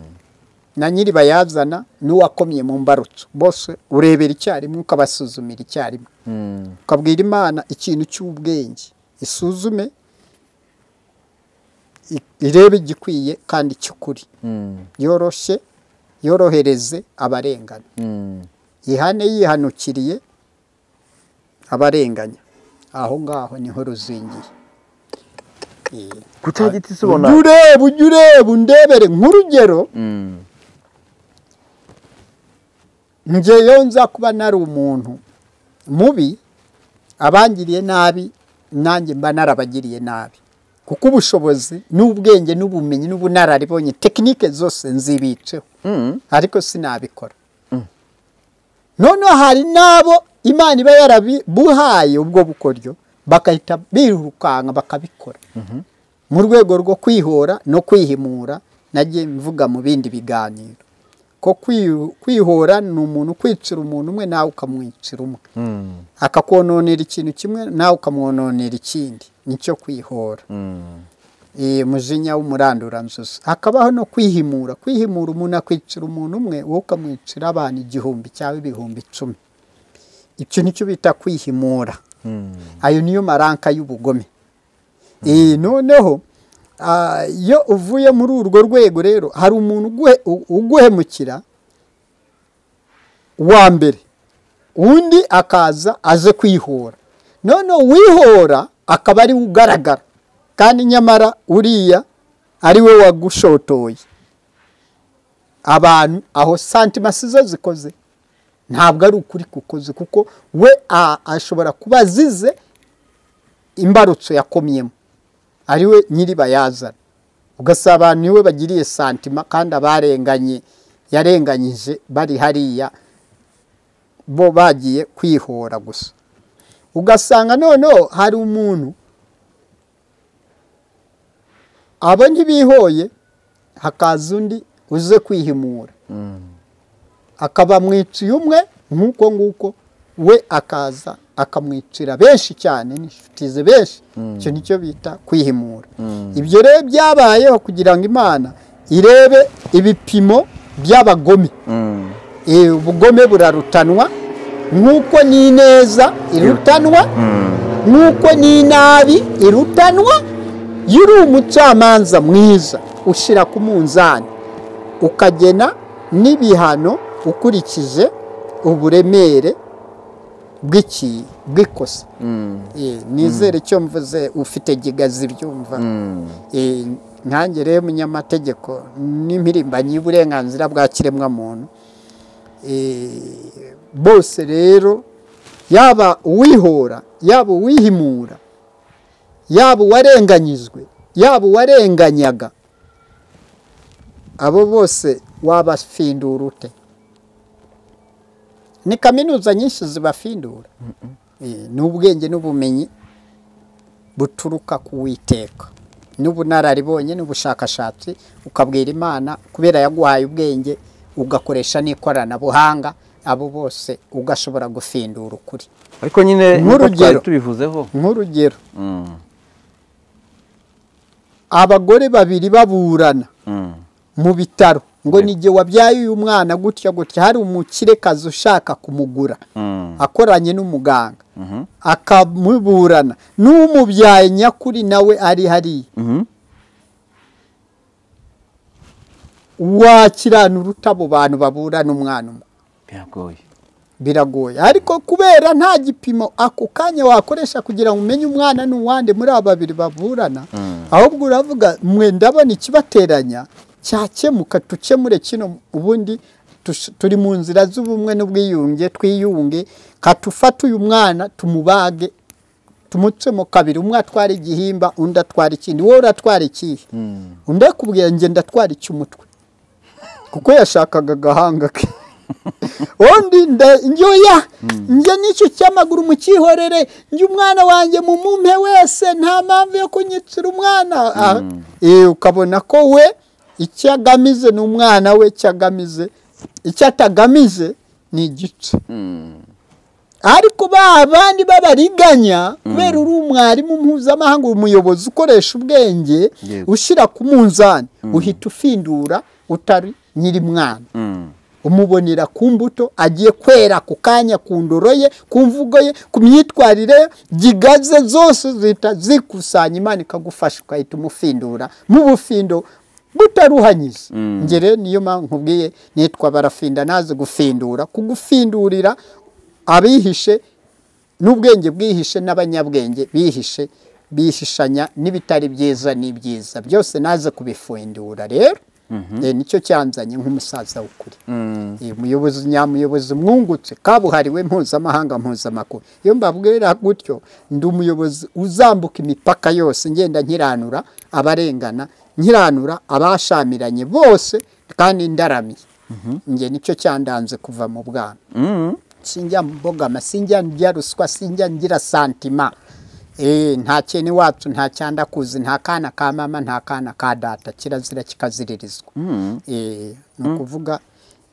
Speaker 1: na nyiribayazana n'uwakomye mu mbarutso bose urebera icyarimwe ukabasuzumira icyarimwe
Speaker 2: Mm.
Speaker 1: ukabwira imana ikintu cy'ubwenge isuzume i- irebe igikwiye kandi cy'ukuri
Speaker 2: Mm.
Speaker 1: yoroshye yorohereze abarengana
Speaker 2: Mm.
Speaker 1: ihane yihanukiriye abarenganya aho ngaho niho ruzingiye Eh,
Speaker 2: ku cya giti se
Speaker 1: ujye
Speaker 2: ubona
Speaker 1: ureba ujye ureba undebere nk'urugero
Speaker 2: Mm.
Speaker 1: ngeyo nza kuba nari umuntu mubi abangiriye nabi nanjye mba narabagiriye nabi kuko ubushobozi n'ubwenge n'ubumenyi n'ubunararibonye tekinike zose nzibitseho
Speaker 2: Mm.
Speaker 1: ariko sinabikora noneho hari n'abo imana iba yarabuhaye ubwo bukoryo bagahita birukanka bakabikora mu rwego rwo kwihora no kwihimura nagiye mvuga mu bindi biganiro ko kwi- kwihora ni umuntu kwicira umuntu umwe nawe ukamwicira umwe
Speaker 2: Mm.
Speaker 1: akakononera ikintu kimwe nawe ukamwononera ikindi nicyo kwihora
Speaker 2: Mm.
Speaker 1: Eh, umujinya w'umuranduranzuzi hakabaho no kwihimura kwihimura umuntu akwicira umuntu umwe wowe ukamwicira abantu igihumbi cyangwa ibihumbi icumi icyo nicyo bita kwihimura
Speaker 2: Mm.
Speaker 1: ayo niyo maranka y'ubugome Eh, noneho ah, iyo uvuye muri urwo rwego rero hari umuntu uguhe- u- uguhemukira wa mbere undi akaza aze kwihora noneho wihora akaba ari we ugaragara kandi nyamara uriya ari we wagushotoye abantu aho santima si zo zikoze ntabwo ari ukuri kukoze kuko we a- ashobora kuba azize imbarutso yakomyemo ari we nyiribayazana ugasaba abantu niwe bagiriye santima kandi abarenganye yarenganyije bari hariya bo bagiye kwihora gusa ugasanga noneho hari umuntu abo ntibihoye hakaza undi uze kwihimura
Speaker 2: Mm.
Speaker 1: akaba mwiciye umwe nk'uko nguko we akaza akamwicira benshi cyane n'inshuti ze benshi icyo nicyo bita kwihimura
Speaker 2: Mm.
Speaker 1: ibyo rero byabayeho kugira ngo imana irebe ibipimo by'abagome
Speaker 2: Mm.
Speaker 1: Eh, ubugome burarutanwa nk'uko n'ineza irutanwa nk'uko n'inabi irutanwa iyo uri umucamanza mwiza ushyira ku munzani ukagena n'ibihano ukurikije uburemere bw'iki bw'ikosa
Speaker 2: Mm.
Speaker 1: Eh, nizere icyo mvuze ufite gigazi byumva
Speaker 2: Mm.
Speaker 1: Eh, nkange rero munyamategeko n'impirimbanyi y'uburenganzira bwa kiremwamuntu Eh, bose rero yaba uwihora yaba uwihimura yaba uwarenganyijwe yaba uwarenganyaga abo bose wabafindura ute ni kaminuza nyinshi zibafindura Eh, ni ubwenge n'ubumenyi buturuka ku witeka n'ubunararibonye n'ubushakashatsi ukabwira imana kubera yaguhaye ubwenge ugakoresha n'ikoranabuhanga abo bose ugashobora gufindura ukuri
Speaker 2: ariko nyine nk'uko
Speaker 1: Nk'urugero.
Speaker 2: twari tubivuzeho
Speaker 1: nk'urugero
Speaker 2: Mm,
Speaker 1: abagore babiri baburana
Speaker 2: mm.
Speaker 1: mu bitaro ngo
Speaker 2: Yep.
Speaker 1: ni igihe wabyaye uyu mwana gutya gutya hari umukirekazi ushaka kumugura
Speaker 2: Mm.
Speaker 1: akoranye n'umuganga
Speaker 2: Mhm.
Speaker 1: akamuburana n'umubyaye nyakuri nawe ari hariya
Speaker 2: Mhm.
Speaker 1: wakiranura ute abo bantu baburana umwana umwe
Speaker 2: biragoye
Speaker 1: biragoye ariko kubera nta gipimo ako kanya wakoresha kugira ngo umenye umwana ni uwande muri aba babiri baburana
Speaker 2: Mm.
Speaker 1: ahubwo uravuga mwe ndabona ikibateranya cyakemuka dukemure kino ubundi tush- turi mu nzira z'ubumwe n'ubwiyunge twiyunge katufate uyu mwana tumubage tumutsemo kabiri umwe atwara igihimba undi atwara ikindi wowe uratwara ikihe
Speaker 2: Mm.
Speaker 1: undi akubwira njye ndatwara icy'umutwe kuko yashakaga agahanga ke undi nda- njye oya njye n'icyo cy'amaguru mukihorere njye umwana wanjye mu mumpe wese nta mpamvu yo kunyitsira umwana Ah, eh, ukabona ko we icyo agamize ni umwana we icyo agamize icyo atagamize ni igice
Speaker 2: Mm.
Speaker 1: ariko ba bandi b'abariganya kubera uri umwarimu mpuzamahanga umuyobozi ukoresha ubwenge
Speaker 2: Yego.
Speaker 1: ushyira ku munzani uhita ufindura utari nyiri mwana
Speaker 2: Mm.
Speaker 1: umubonera ku mbuto agiye kwera ku kanya ku ndoro ye ku mvugo ye ku myitwarire ye gigaze zose zihita zikusanya imana ikagufasha ukahita umufindura mu bufindo butaruhanyiza
Speaker 2: Mm.
Speaker 1: njye rero niyo mpamvu nkubwiye nitwa barafinda nazi gufindura kugufindurira abihishe n'ubwenge bwihishe n'abanyabwenge bihishe bihishanya n'ibitari byiza n'ibyiza byose naze kubifindura rero Eh, nicyo cyanzanye nk'umusaza w'ukuri
Speaker 2: Mm.
Speaker 1: Eh, umuyobozi nyamuyobozi mwungutse kabuhariwe mpuzamahanga mpuzamakungu iyo mbabwira gutyo ndi umuyobozi uzambuka imipaka yose ngenda nkiranura abarengana nkiranura abashamiranye bose kandi ndaramye njye nicyo cyandanze kuva mu bwana
Speaker 2: Mm.
Speaker 1: sinjya mbogama sinjya ndya ruswa sinjya ngira santima Eh, nta kene wacu nta cyandakuzi nta kana ka mama nta kana ka data kirazira kikaziririzwa
Speaker 2: Mm.
Speaker 1: Eh, ni ukuvuga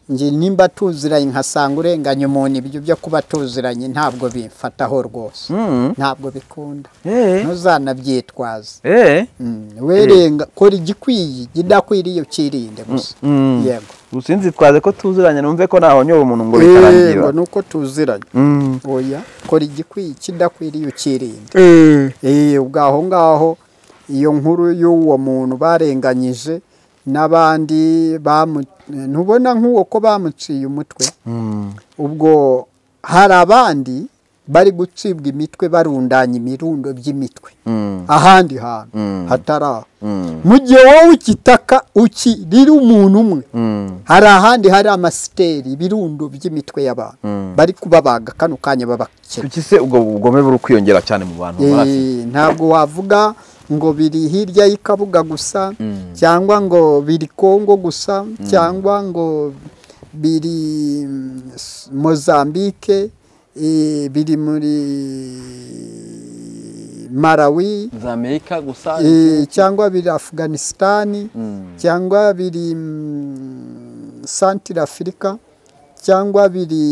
Speaker 1: njye nimba tuziranye nkasanga urenganya umuntu ibyo byo kuba tuziranye ntabwo bimfataho rwose
Speaker 2: Mm.
Speaker 1: ntabwo bikunda
Speaker 2: Eh.
Speaker 1: ntuzanabyitwaze
Speaker 2: Eh.
Speaker 1: Mm, werenga kora igikwiye igidakwiriye ukirinde gusa
Speaker 2: Mm.
Speaker 1: yego
Speaker 2: gusa sinzitwaze ko tuziranye numve ko ntahonyora umuntu ngo
Speaker 1: Yego,
Speaker 2: bitarangira
Speaker 1: ni uko tuziranye
Speaker 2: Mm.
Speaker 1: oya kora igikwiye ikidakwiriye ukirinde Eh, ubwo aho ngaho iyo nkuru y'uwo muntu barenganyije n'abandi bamu- ntubona nk'uwo ko bamuciye umutwe
Speaker 2: Mm.
Speaker 1: ubwo hari abandi bari gucibwa imitwe barundanya ibirundo by'imitwe
Speaker 2: Mm.
Speaker 1: ahandi hantu
Speaker 2: Mm.
Speaker 1: hatari aho
Speaker 2: Mm.
Speaker 1: mu gihe wowe ukitaka ukirira umuntu umwe
Speaker 2: Mm.
Speaker 1: hari ahandi hari amasiteri ibirundo by'imitwe y'abantu
Speaker 2: Mm.
Speaker 1: bari kubabaga kano kanya babakira
Speaker 2: Kuki se ubwo bugome buri kwiyongera cyane mu bantu barasi?
Speaker 1: Eh, ntabwo wavuga ngo biri hirya y'ikabuga gusa
Speaker 2: Mm.
Speaker 1: cyangwa ngo biri kongo gusa cyangwa ngo biri mm, s- mozambike eh, biri muri malawi
Speaker 2: za amerika gusa
Speaker 1: eh, cyangwa biri afuganisitani
Speaker 2: Mm.
Speaker 1: cyangwa biri mm, santire afurika cyangwa biri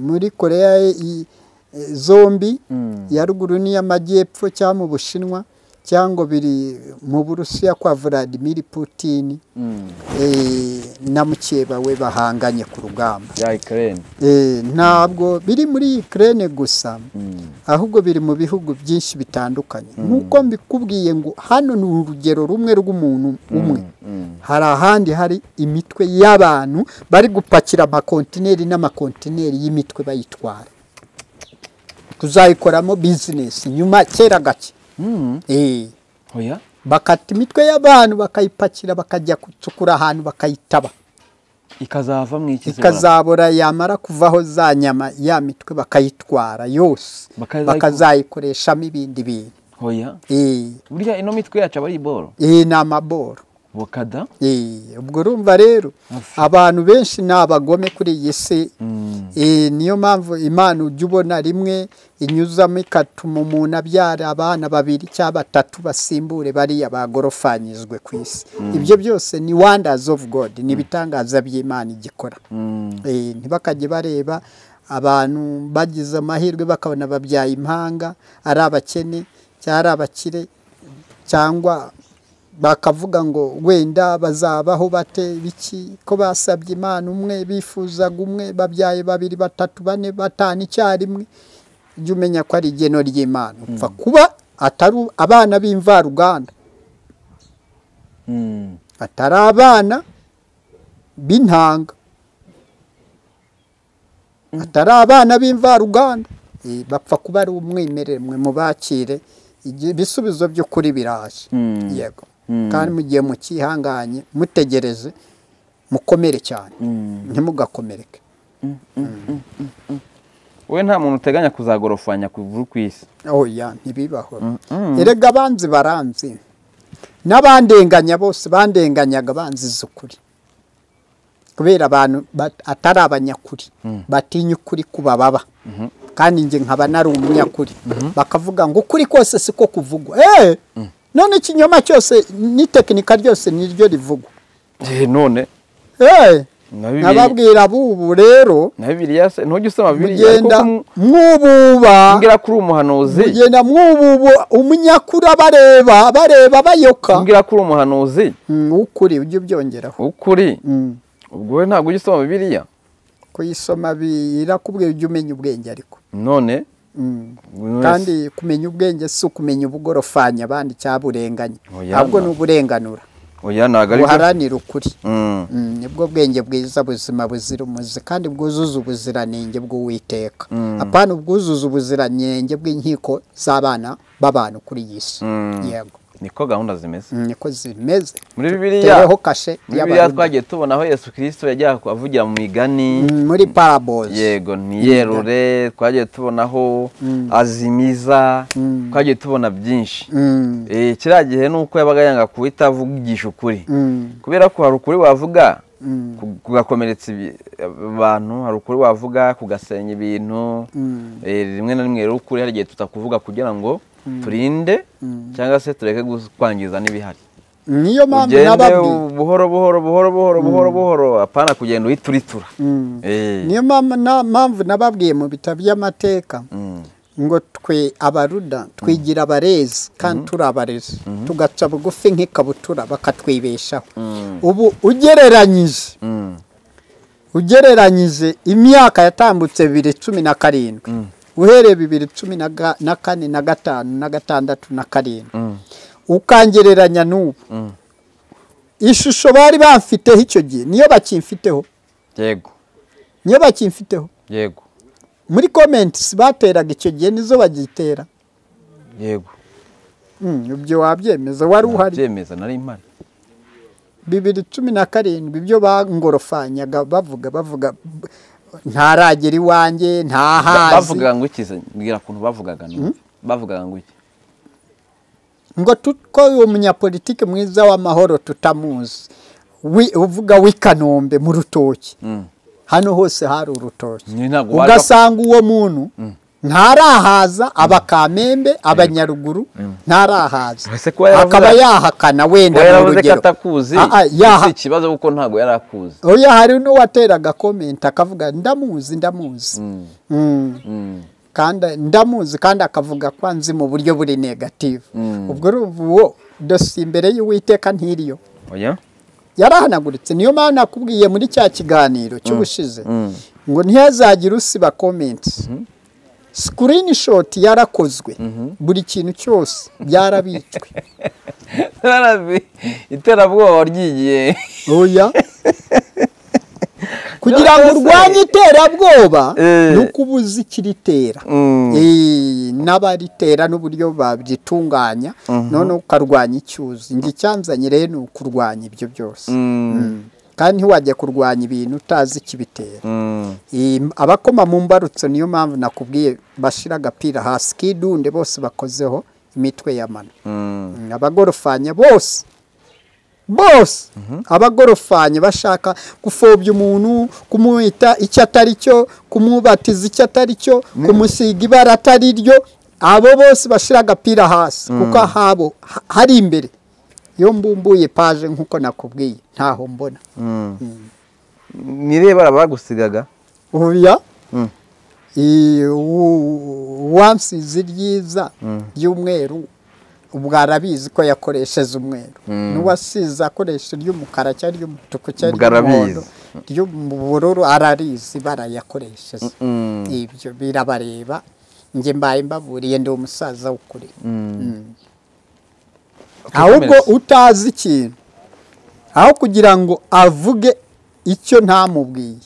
Speaker 1: muri koreya i- e, zombi
Speaker 2: Mm.
Speaker 1: ya ruguru n'iy'amajyepfo cyangwa mu bushinwa cyangwa biri mu burusiya kwa vladimir putin
Speaker 2: Mm.
Speaker 1: eh, na mukeba we bahanganye ku rugamba
Speaker 2: ya ikirere
Speaker 1: Eh, ntabwo biri muri ukraine gusa
Speaker 2: Mm.
Speaker 1: ahubwo biri mu bihugu byinshi bitandukanye nk'uko mbikubwiye ngo hano ni urugero rumwe rw'umuntu umwe
Speaker 2: Mm.
Speaker 1: hari ahandi hari imitwe y'abantu bari gupakira amakontineri n'amakontineri y'imitwe bayitwara tuzayikoramo bizinesi nyuma kera gake
Speaker 2: Mm.
Speaker 1: Eh,
Speaker 2: oya
Speaker 1: bakata imitwe y'abantu bakayipakira bakajya gucukura ahantu bakayitaba
Speaker 2: ikazava mu iki se
Speaker 1: ikazabora yamara kuvaho za nyama ya mitwe bakayitwara yose
Speaker 2: Bakazayiku-
Speaker 1: bakazayikoreshamo ibindi bintu
Speaker 2: oya
Speaker 1: Eh,
Speaker 2: burya ino mitwe yacu aba ari boro
Speaker 1: eh, ni amaboro
Speaker 2: bukada
Speaker 1: Eh, ubwo urumva rero abantu benshi ni abagome kuri iyi si
Speaker 2: Mm.
Speaker 1: Eh, niyo mpamvu imana ujya ubona rimwe inyuzamo ikatuma umuntu abyara abana babiri cyangwa batatu basimbure bariya bagorofanyijwe ku isi ibyo byose ni wonders of god ni ibitangaza by'imana igikora
Speaker 2: Mm.
Speaker 1: Eh, ntibakajye bareba abantu bagize amahirwe bakabona babyaye impanga ari abakene cyangwa ari abakire cyangwa bakavuga ngo wenda bazabaho bate biki ko basabye imana umwe bifuzaga umwe babyaye babiri batatu bane batanu icyarimwe jya umenya ko ari igeno ry'imana upfa kuba atari abana b'imvaruganda
Speaker 2: Mm.
Speaker 1: atari abana b'intanga atari abana b'imvaruganda Eh, bapfa kuba ari umwimerere mwe mubakire igi- ibisubizo by'ukuri biraje
Speaker 2: Mm.
Speaker 1: yego
Speaker 2: Mm.
Speaker 1: kandi mu gihe mukihanganye mutegereje mukomere cyane
Speaker 2: Mm.
Speaker 1: ntimugakomereke
Speaker 2: we nta muntu uteganya kuzagorofanya kuvuru ku isi
Speaker 1: oya ntibibaho
Speaker 2: mm.
Speaker 1: erega abanzi baranzi n'abandenganya bose bandenganyaga banziza ukuri kubera abantu bat- atari abanyakuri batinya ukuri kubababa kandi njye nkaba nari umunyakuri bakavuga ngo ukuri kose siko kuvugwa Eh, none ikinyoma cyose n'itekinika ryose niryo rivugwa
Speaker 2: Eh, none
Speaker 1: Eh,
Speaker 2: na bibiri
Speaker 1: nababwira bubu rero
Speaker 2: na bibiri se ntujye usoma bibiri
Speaker 1: mugenda mwububa
Speaker 2: mbwira ko uri umuhanuzi
Speaker 1: ugenda mwubu umunyakuri abareba bareba bayoka
Speaker 2: mbwira ko uri umuhanuzi
Speaker 1: Mm, ukuri ujye ubyongeraho
Speaker 2: ukuri
Speaker 1: Mm,
Speaker 2: ubwo we ntabwo ujya usoma bibiriya
Speaker 1: kuyisoma birakubwira ujye umenya ubwenge ariko
Speaker 2: none
Speaker 1: Mm.
Speaker 2: buri wese-
Speaker 1: kandi kumenya ubwenge si ukumenya ubugorofanya abandi cyaburenganya
Speaker 2: Oya,
Speaker 1: ahubwo
Speaker 2: no.
Speaker 1: ni uburenganura
Speaker 2: oya ntabwo ari byo
Speaker 1: buharanira ukuri
Speaker 2: Mm.
Speaker 1: Mm, nibwo bwenge bwiza buzima buzira umuze kandi bwuzuza ubuziranenge bw'uwiteka
Speaker 2: Mm.
Speaker 1: apana ubwuzuza ubuziranenge bw'inkiko z'abana b'abantu kuri iyi si
Speaker 2: Mm.
Speaker 1: yego
Speaker 2: niko gahunda zimeze
Speaker 1: Mm, niko zimeze
Speaker 2: muri bibiriya
Speaker 1: tureho kashe
Speaker 2: muri bibiriya
Speaker 1: y'abarundi
Speaker 2: twagiye tubona aho yesu kirisito yajyaga avugira mu migani
Speaker 1: Mm, muri parabozi
Speaker 2: yego ntiyerure twagiye tubonaho azimiza
Speaker 1: Mm.
Speaker 2: twagiye tubona byinshi
Speaker 1: Mm,
Speaker 2: Eh, kiriya gihe ni uko yabaga yanga guhita avugisha ukuri
Speaker 1: mm,
Speaker 2: kubera ko hari ukuri wavuga
Speaker 1: mm,
Speaker 2: ku- kugakomeretsa ibi- abantu hari ukuri wavuga kugasenya ibintu
Speaker 1: mm,
Speaker 2: Eh, rimwe na rimwe rero ukuri hari igihe tutakuvuga kugira ngo turinde
Speaker 1: Mm.
Speaker 2: cyangwa se tureke gu- kwangiza n'ibihari
Speaker 1: niyo mpamvu
Speaker 2: ugende
Speaker 1: nababwiye
Speaker 2: buhoro buhoro buhoro buhoro buhoro buhoro apana kugenda uhituritura
Speaker 1: Mm. niyo mpamvu na- mpamvu nababwiye mu bitabo by'amateka ngo twe abaruda twigira abarezi kandi turi abarezi tugaca bugufi nk'ikabutura bakatwibeshaho ubu ugereranyije ugereranyije imyaka yatambutse bibiri cumi na karindwi uhereye bibiri cumi na ga- na kane na gatanu na gatandatu na karindwi ukangereranya n'ubu ishusho bari bamfiteho icyo gihe niyo bakimfiteho
Speaker 2: yego
Speaker 1: niyo bakimfiteho
Speaker 2: yego
Speaker 1: muri komenti bateraga icyo gihe nizo bagitera
Speaker 2: yego
Speaker 1: Mm, ibyo wabyemeza wari uhari
Speaker 2: byemeza nari impari
Speaker 1: bibiri cumi na karindwi ibyo bangorofanyaga bavuga bavuga b- ntaragera iwanjye ntahazi
Speaker 2: bavugaga ngo iki se? mbwira ukuntu bavugaga none. bavugaga ngo iki
Speaker 1: ngo tu- ko uwo munyapolitiki mwiza w'amahoro tutamuzi Wi- uvuga w'ikanombe mu rutoki
Speaker 2: Mm.
Speaker 1: hano hose hari urutoki
Speaker 2: Ni ntabwo waje-
Speaker 1: ugasanga uwo muntu ntarahaza abakamembe abanyaruguru ntarahaza
Speaker 2: Ese kuba yaravuze-
Speaker 1: akaba yahakana wenda
Speaker 2: Oya,
Speaker 1: ni
Speaker 2: yaravuze ko
Speaker 1: urugero
Speaker 2: atakuzi
Speaker 1: Ah, ah,
Speaker 2: si
Speaker 1: yaha-
Speaker 2: ikibazo kuko ntabwo yari akuzi
Speaker 1: oya hari n'uwateraga komenti akavuga ndamuzi ndamuzi Mm.
Speaker 2: Mm.
Speaker 1: kandi ndamuzi kandi akavuga ko anzi mu buryo buri negative
Speaker 2: Mm.
Speaker 1: ubwo urumva uwo dosiye imbere y'uwiteka ntiriyo
Speaker 2: oya
Speaker 1: yarahanaguritse niyo mpamvu nakubwiye muri cya kiganiro cy'ubushize
Speaker 2: Mm.
Speaker 1: ngo ntihazagire usiba komenti sikirinishoti yarakozwe buri kintu cyose byarabitswe
Speaker 2: Narabi- iterabwoba ryigiye
Speaker 1: oya kugira ngo
Speaker 2: None se-
Speaker 1: urwanye iterabwoba
Speaker 2: Eh.
Speaker 1: ni uko uba uzi ikiritera
Speaker 2: Mm.
Speaker 1: Eh, n'abaritera n'uburyo babyitunganya noneho ukarwanya icyuzi ngo icyanzanye rero ni ukurwanya ibyo byose
Speaker 2: Mm.
Speaker 1: kandi ntiwajya kurwanya ibintu utazi ikibitera
Speaker 2: Mm.
Speaker 1: Eh, abakoma mu mbarutso niyo mpamvu nakubwiye bashira agapira hasi k'idunde bose bakozeho imitwe ya mano
Speaker 2: Mm.
Speaker 1: abagorofanya bose bose abagorofanye bashaka gupfobya umuntu kumwita icyo atari cyo kumubatiza icyo atari cyo kumusiga ibara atari ryo abo bose bashyira agapira hasi kuko ahabo ha- hari imbere iyo mbumbuye paje nk'uko nakubwiye ntaho mbona
Speaker 2: ni irihe bara bagusigaga
Speaker 1: ubuya
Speaker 2: Mm.
Speaker 1: i- u- uwansize ryiza ry'umweru ubwo arabizi ko yakoresheje umweru n'uwasize akoresha iry'umukara cyangwa iry'umutuku cyangwa
Speaker 2: Ubwo arabizi.
Speaker 1: iry'umuhondo iry'ubururu ararizi barayakoresheje
Speaker 2: Mm.
Speaker 1: ibyo birabareba njye mbaye mbaburiye ndi umusaza w'ukuri ahubwo utazi ikintu aho kugira ngo avuge icyo ntamubwiye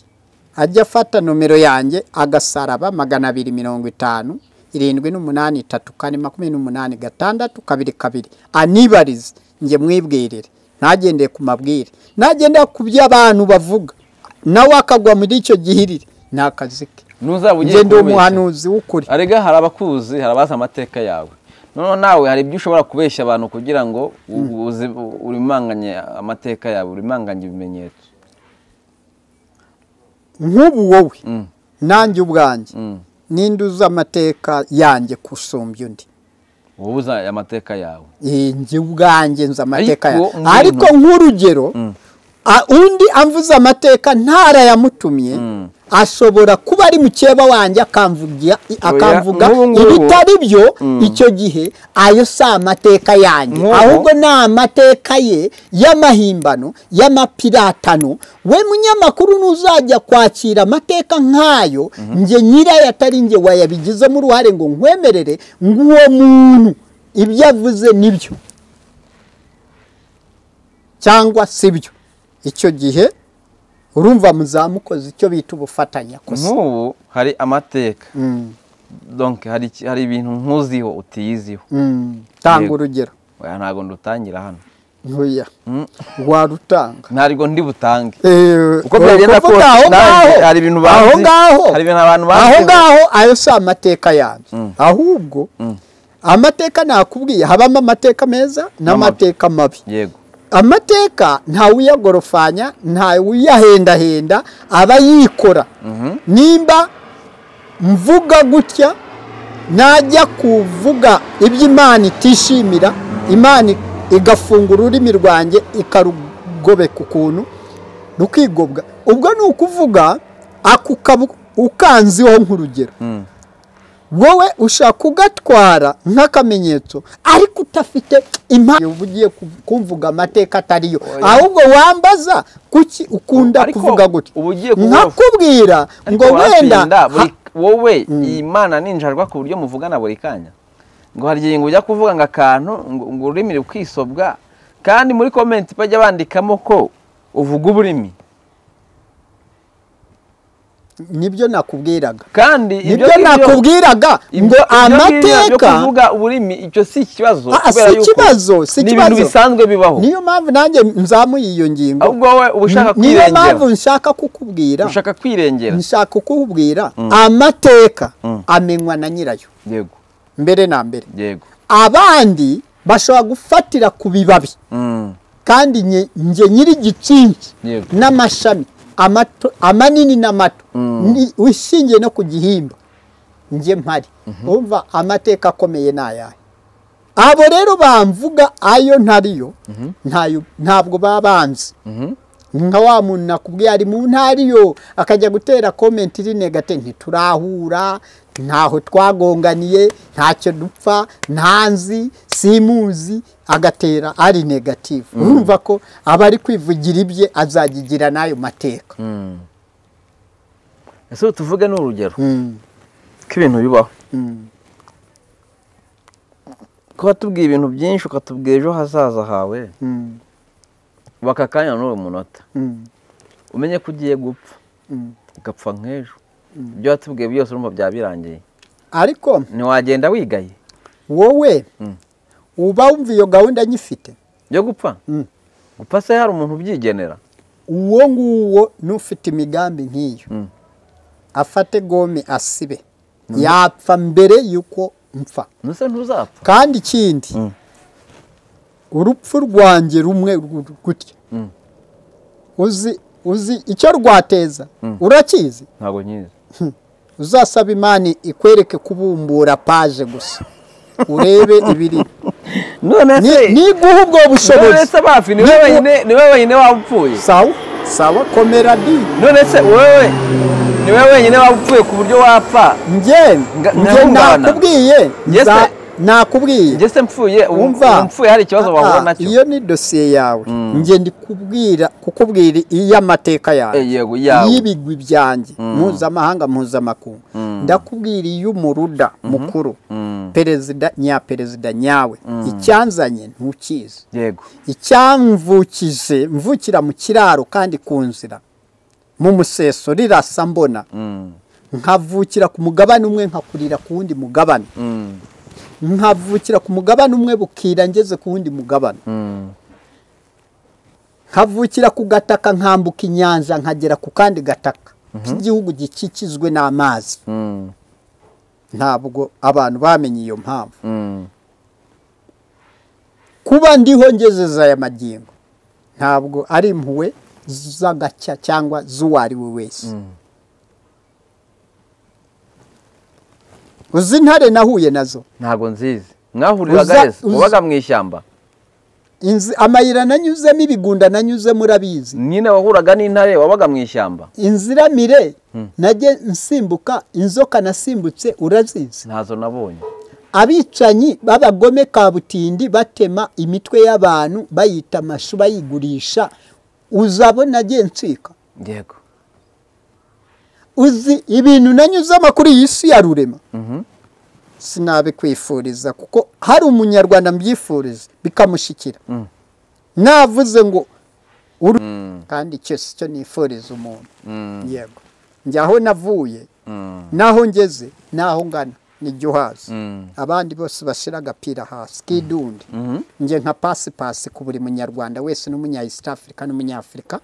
Speaker 1: ajya afata nomero yanjye agasaraba magana abiri mirongo itanu irindwi n'umunani itatu kane makumyabiri n'umunani gatandatu kabiri kabiri anibarize njye mwibwirire ntagendeye ku mabwire ntagendeye ku byo abantu bavuga nawe akagwa muri icyo gihirire ni akazi ke
Speaker 2: ntuzaba ugiye
Speaker 1: njye ndi
Speaker 2: kubeshya.
Speaker 1: umuhanuzi w'ukuri
Speaker 2: arega hari abakuzi hari abazi amateka yawe noneho nawe hari ibyo ushobora kubeshya abantu kugira ngo u- uzi- u- urimanganye amateka yawe urimanganye ibimenyetso
Speaker 1: nk'ubu wowe
Speaker 2: Mm.
Speaker 1: nanjye ubwanjye
Speaker 2: Mm.
Speaker 1: ninde uzi amateka yanjye kusumbya undi
Speaker 2: wowe uzi aya amateka yawe
Speaker 1: Eh, njye ubwanjye nzi amateka
Speaker 2: Ariko
Speaker 1: yanjye
Speaker 2: umuntu-
Speaker 1: ariko nk'urugero a- undi amvuze amateka ntarayamutumye
Speaker 2: Mm.
Speaker 1: ashobora kuba ari mukeba wanjye akamvuga akamvuga
Speaker 2: nk'ubu ngubu-
Speaker 1: ibitari byo icyo gihe ayo si amateka yanjye
Speaker 2: Nk'ubu-
Speaker 1: ahubwo ni amateka ye y'amahimbano y'amapiratano we munyamakuru ntuzajya kwakira amateka nk'ayo njye nyirayo atari njye wayabigizemo uruhare ngo nkwemerere ng'uwo muntu ibyo avuze nibyo cyangwa si byo icyo gihe urumva muzamukoze icyo bita ubufatanyakosa
Speaker 2: nk'ubu hari amateka
Speaker 1: Mm,
Speaker 2: donc hari iki- hari ibintu nkuziho utiyiziho
Speaker 1: mm. tanga
Speaker 2: Yego.
Speaker 1: urugero
Speaker 2: oya ntabwo ndutangira hano
Speaker 1: ntuya
Speaker 2: Mm.
Speaker 1: warutanga
Speaker 2: ntabwo ndi butange
Speaker 1: Eh,
Speaker 2: uko byagenda
Speaker 1: kuvuga
Speaker 2: kose
Speaker 1: aho
Speaker 2: nanjye
Speaker 1: ngaho,
Speaker 2: hari ibintu
Speaker 1: aho
Speaker 2: bazi
Speaker 1: ngaho
Speaker 2: hari ibintu abantu
Speaker 1: aho
Speaker 2: bazi
Speaker 1: ngaho ayo si amateka yanjye ahubwo amateka nakubwiye habamo amateka meza n'amateka mabi
Speaker 2: yego
Speaker 1: amateka ntawuyagorofanya ntawuyahendahenda aba yikora nimba mvuga gutya najya kuvuga ibyo imana itishimira imana igafunga ururimi rwanjye ikarugobeka ukuntu rukigobwa ubwo ni ukuvuga ako kabu- ukanziho nk'urugero
Speaker 2: Mm.
Speaker 1: wowe ushaka kugatwara nk'akamenyetso ariko udafite impamvu uba ugiye ku- kumvuga amateka atariyo
Speaker 2: Oya.
Speaker 1: ahubwo wambaza kuki ukunda
Speaker 2: Ariko
Speaker 1: kuvuga gutya
Speaker 2: uba ugiye kuvuga-
Speaker 1: nkakubwira ngo
Speaker 2: Ariko
Speaker 1: wenda
Speaker 2: waratsinda,
Speaker 1: ha-
Speaker 2: buri- wowe iyi mana ninjarwa ku buryo muvugana buri kanya ngo hari igihe ngo ujya kuvuga ngo akantu ngo ngo ururimi rukwisobwa kandi muri komenti bajya bandikamo ko uvuga uburimi
Speaker 1: nibyo nakubwiraga
Speaker 2: kandi ibyo
Speaker 1: nibyo
Speaker 2: ngibyo-
Speaker 1: nakubwiraga
Speaker 2: ibyo-
Speaker 1: ngo
Speaker 2: ibyo ngibyo byo
Speaker 1: amateka
Speaker 2: kuvuga uburimi icyo si ikibazo
Speaker 1: Ah, ah,
Speaker 2: kubera
Speaker 1: si
Speaker 2: yuko
Speaker 1: ikibazo, si
Speaker 2: ni ibintu
Speaker 1: ikibazo.
Speaker 2: bisanzwe bibaho
Speaker 1: niyo mpamvu nanjye nzamuye iyo ngingo
Speaker 2: ahubwo wowe uba ushaka
Speaker 1: niyo
Speaker 2: kwirengera
Speaker 1: mpamvu nshaka kukubwira
Speaker 2: ushaka kwirengera
Speaker 1: nshaka kukubwira amateka
Speaker 2: Mm.
Speaker 1: amenywa na nyirayo
Speaker 2: yego
Speaker 1: mbere na mbere
Speaker 2: yego
Speaker 1: abandi bashobora gufatira ku bibabi
Speaker 2: Mm,
Speaker 1: kandi nye- njye nyiri igitsinsi
Speaker 2: Yego.
Speaker 1: n'amashami amato- amanini n'amato
Speaker 2: Mm.
Speaker 1: ni- ushingiye no ku gihimba njye mpari urumva amateka akomeye ni ayahe abo rero bamvuga ayo ntariyo ntayo- ntabwo baba banzi
Speaker 2: mhm.
Speaker 1: nka wa muntu nakubwiye ari mu ntariyo akajya gutera komenti iri negate ntiturahura ntaho twagonganiye ntacyo dupfa ntanzi simuzi agatera ari negative urumva ko aba ari kwivugira ibye azagigira n'ayo mateka
Speaker 2: Mm. ese tuvuge ni urugero
Speaker 1: Mm,
Speaker 2: ko ibintu bibaho
Speaker 1: mm.
Speaker 2: kuba tubwiye ibintu byinshi ukatubwira ejo hazaza hawe
Speaker 1: Mm,
Speaker 2: baka kanya n'uwo munota
Speaker 1: mm,
Speaker 2: umenye ko ugiye gupfa
Speaker 1: mm.
Speaker 2: ugapfa nk'ejo ibyo watubwiye byose urumva byaba birangiye
Speaker 1: ariko
Speaker 2: ntiwagenda wigaye
Speaker 1: wowe
Speaker 2: Mm.
Speaker 1: uba wumva iyo gahunda nyifite
Speaker 2: yo gupfa
Speaker 1: Mm.
Speaker 2: gupfa se hari umuntu ubyigenera
Speaker 1: uwo nguwo n'ufite imigambi nk'iyo
Speaker 2: Mm.
Speaker 1: afate gome asibe yapfa mbere y'uko mpfa
Speaker 2: nuse ntuzapfa
Speaker 1: kandi ikindi
Speaker 2: Mm.
Speaker 1: urupfu rwanjye rumwe ru- gutya uzi uzi icyo rwateza urakizi
Speaker 2: ntabwo nyizi
Speaker 1: uzasaba imana ikwereke kubumbura paje gusa urebe ibiri
Speaker 2: none se
Speaker 1: niguha ubwo
Speaker 2: none
Speaker 1: bushobozi
Speaker 2: se bafi ni wowe
Speaker 1: Niba-
Speaker 2: wenyine ni wowe wenyine waba upfuye
Speaker 1: sawa sawa komera di
Speaker 2: none se wowe ni wowe wenyine waba upfuye ku buryo wapfa
Speaker 1: njye
Speaker 2: Nga-
Speaker 1: njye
Speaker 2: nkahungabana.
Speaker 1: nakubwiye
Speaker 2: Yes,
Speaker 1: nza-
Speaker 2: sir.
Speaker 1: nakubwiye
Speaker 2: njye se mpfuye ubu-
Speaker 1: wumva
Speaker 2: ubu mpfuye hari ikibazo bahura
Speaker 1: Ah,
Speaker 2: nacyo
Speaker 1: iyo ni dosiye yawe njye ndikubwira kukubwira iy'amateka yawe
Speaker 2: Eh, yego iyawe
Speaker 1: y'ibigwi byanjye mpuzamahanga mpuzamakungu ndakubwira iy'umuruda mukuru
Speaker 2: Mm.
Speaker 1: perezida nyaperezida nyawe icyanzanye ntukizi
Speaker 2: yego
Speaker 1: icyamvukije mvukira mu kiraro kandi ku nzira mu museso rirasa mbona
Speaker 2: Mm.
Speaker 1: nkavukira ku mugabane umwe nkakurira ku wundi mugabane
Speaker 2: Mm.
Speaker 1: nkavukira ku mugabane umwe bukira ngeze ku wundi mugabane
Speaker 2: Mm.
Speaker 1: nkavukira ku gataka nkambuka inyanja nkagera ku kandi gataka k'igihugu gikikijwe n'amazi
Speaker 2: Mm.
Speaker 1: ntabwo abantu bamenye iyo mpamvu
Speaker 2: Mm.
Speaker 1: kuba ndiho ngezeza aya magingo ntabwo ari impuhwe z'agacya cyangwa z'uwo ari we wese
Speaker 2: Mm.
Speaker 1: uzi intare nahuye nazo
Speaker 2: ntabwo nzizi mwahuriraga
Speaker 1: Uza-
Speaker 2: heza
Speaker 1: uza-
Speaker 2: mubaga mu ishyamba
Speaker 1: Inzi- amayira nanyuzemo ibigunda nanyuzemo urabizi
Speaker 2: nyine wahuraga n'intare wabaga mu ishyamba
Speaker 1: inziramire najye nsimbuka inzoka nasimbutse urazizi
Speaker 2: ntazo nabonye
Speaker 1: abicanyi b'abagome kabutindi batema imitwe y'abantu bayita amashu bayigurisha uzabona agiye nsika
Speaker 2: yego
Speaker 1: uzi ibintu nanyuzemo kuri iyi si ya rurema
Speaker 2: Mhm.
Speaker 1: sinabikwifuriza kuko hari umunyarwanda mbyifuriza bikamushikira
Speaker 2: Mm.
Speaker 1: navuze ngo uru
Speaker 2: Mm.
Speaker 1: kandi icyo si cyo nifuriza umuntu
Speaker 2: Mm.
Speaker 1: yego njye aho navuye
Speaker 2: Mm.
Speaker 1: n'aho ngeze n'aho ngana nijya uhazi
Speaker 2: Mm.
Speaker 1: abandi bose bashyira agapira hasi k'idundi
Speaker 2: Mhm.
Speaker 1: njye nka pasipasi ku buri munyarwanda wese n'umunya east africa n'umunyafurika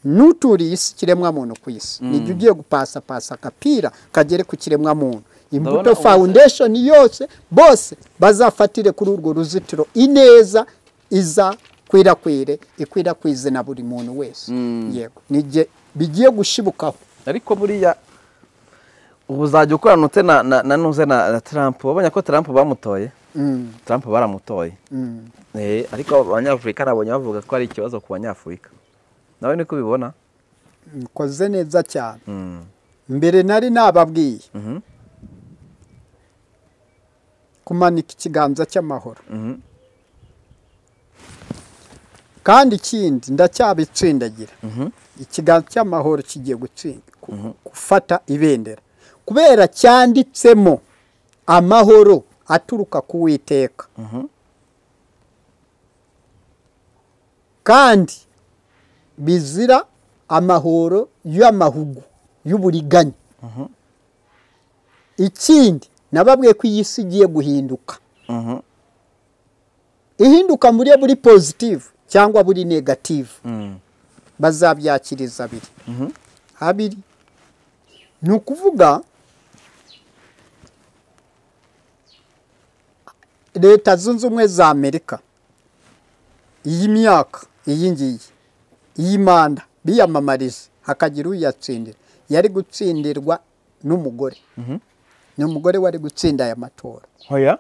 Speaker 1: n'uturiye isi kiremwamuntu ku isi nijya ugiye gupasapasa agapira kagere ku kiremwamuntu imbuto
Speaker 2: Ndabona ubu-
Speaker 1: foundation yose bose bazafatire kuri urwo ruzitiro ineza iza kwirakwire ikwirakwize na buri muntu wese yego nijye bigiye gushibukaho
Speaker 2: ariko buriya ubu uzajya ukorana utse na na na nuze na na Trump wabonye ko Trump bamutoye
Speaker 1: Mm,
Speaker 2: Trump baramutoye
Speaker 1: mm.
Speaker 2: Eh, ariko abanyafurika nabonye bavuga ko ari ikibazo ku banyafurika nawe niko ubibona
Speaker 1: mkoze neza cyane
Speaker 2: Mm.
Speaker 1: mbere nari nababwiye
Speaker 2: Mhm.
Speaker 1: kumanika ikiganza cy'amahoro
Speaker 2: Mhm.
Speaker 1: kandi ikindi ndacyabitsindagira
Speaker 2: Mhm.
Speaker 1: ikiganza cy'amahoro kigiye gutsinda ku- gufata ibendera kubera cyanditsemo amahoro aturuka ku witeka
Speaker 2: Mhm.
Speaker 1: kandi bizira amahoro y'amahugu y'uburiganya ikindi nababwiye ko iyi si igiye guhinduka
Speaker 2: Mhm.
Speaker 1: ihinduka muri buri pozitive cyangwa buri negative
Speaker 2: Mm.
Speaker 1: bazabyakiriza abiri
Speaker 2: Mhm.
Speaker 1: habiri ni ukuvuga leta zunze ubumwe za amerika iyi myaka iyi ngiyi iyi manda biyamamariza hakagira uyatsindira yari gutsindirwa n'umugore
Speaker 2: Mhm.
Speaker 1: ni umugore wari gutsinda aya matora
Speaker 2: Hoya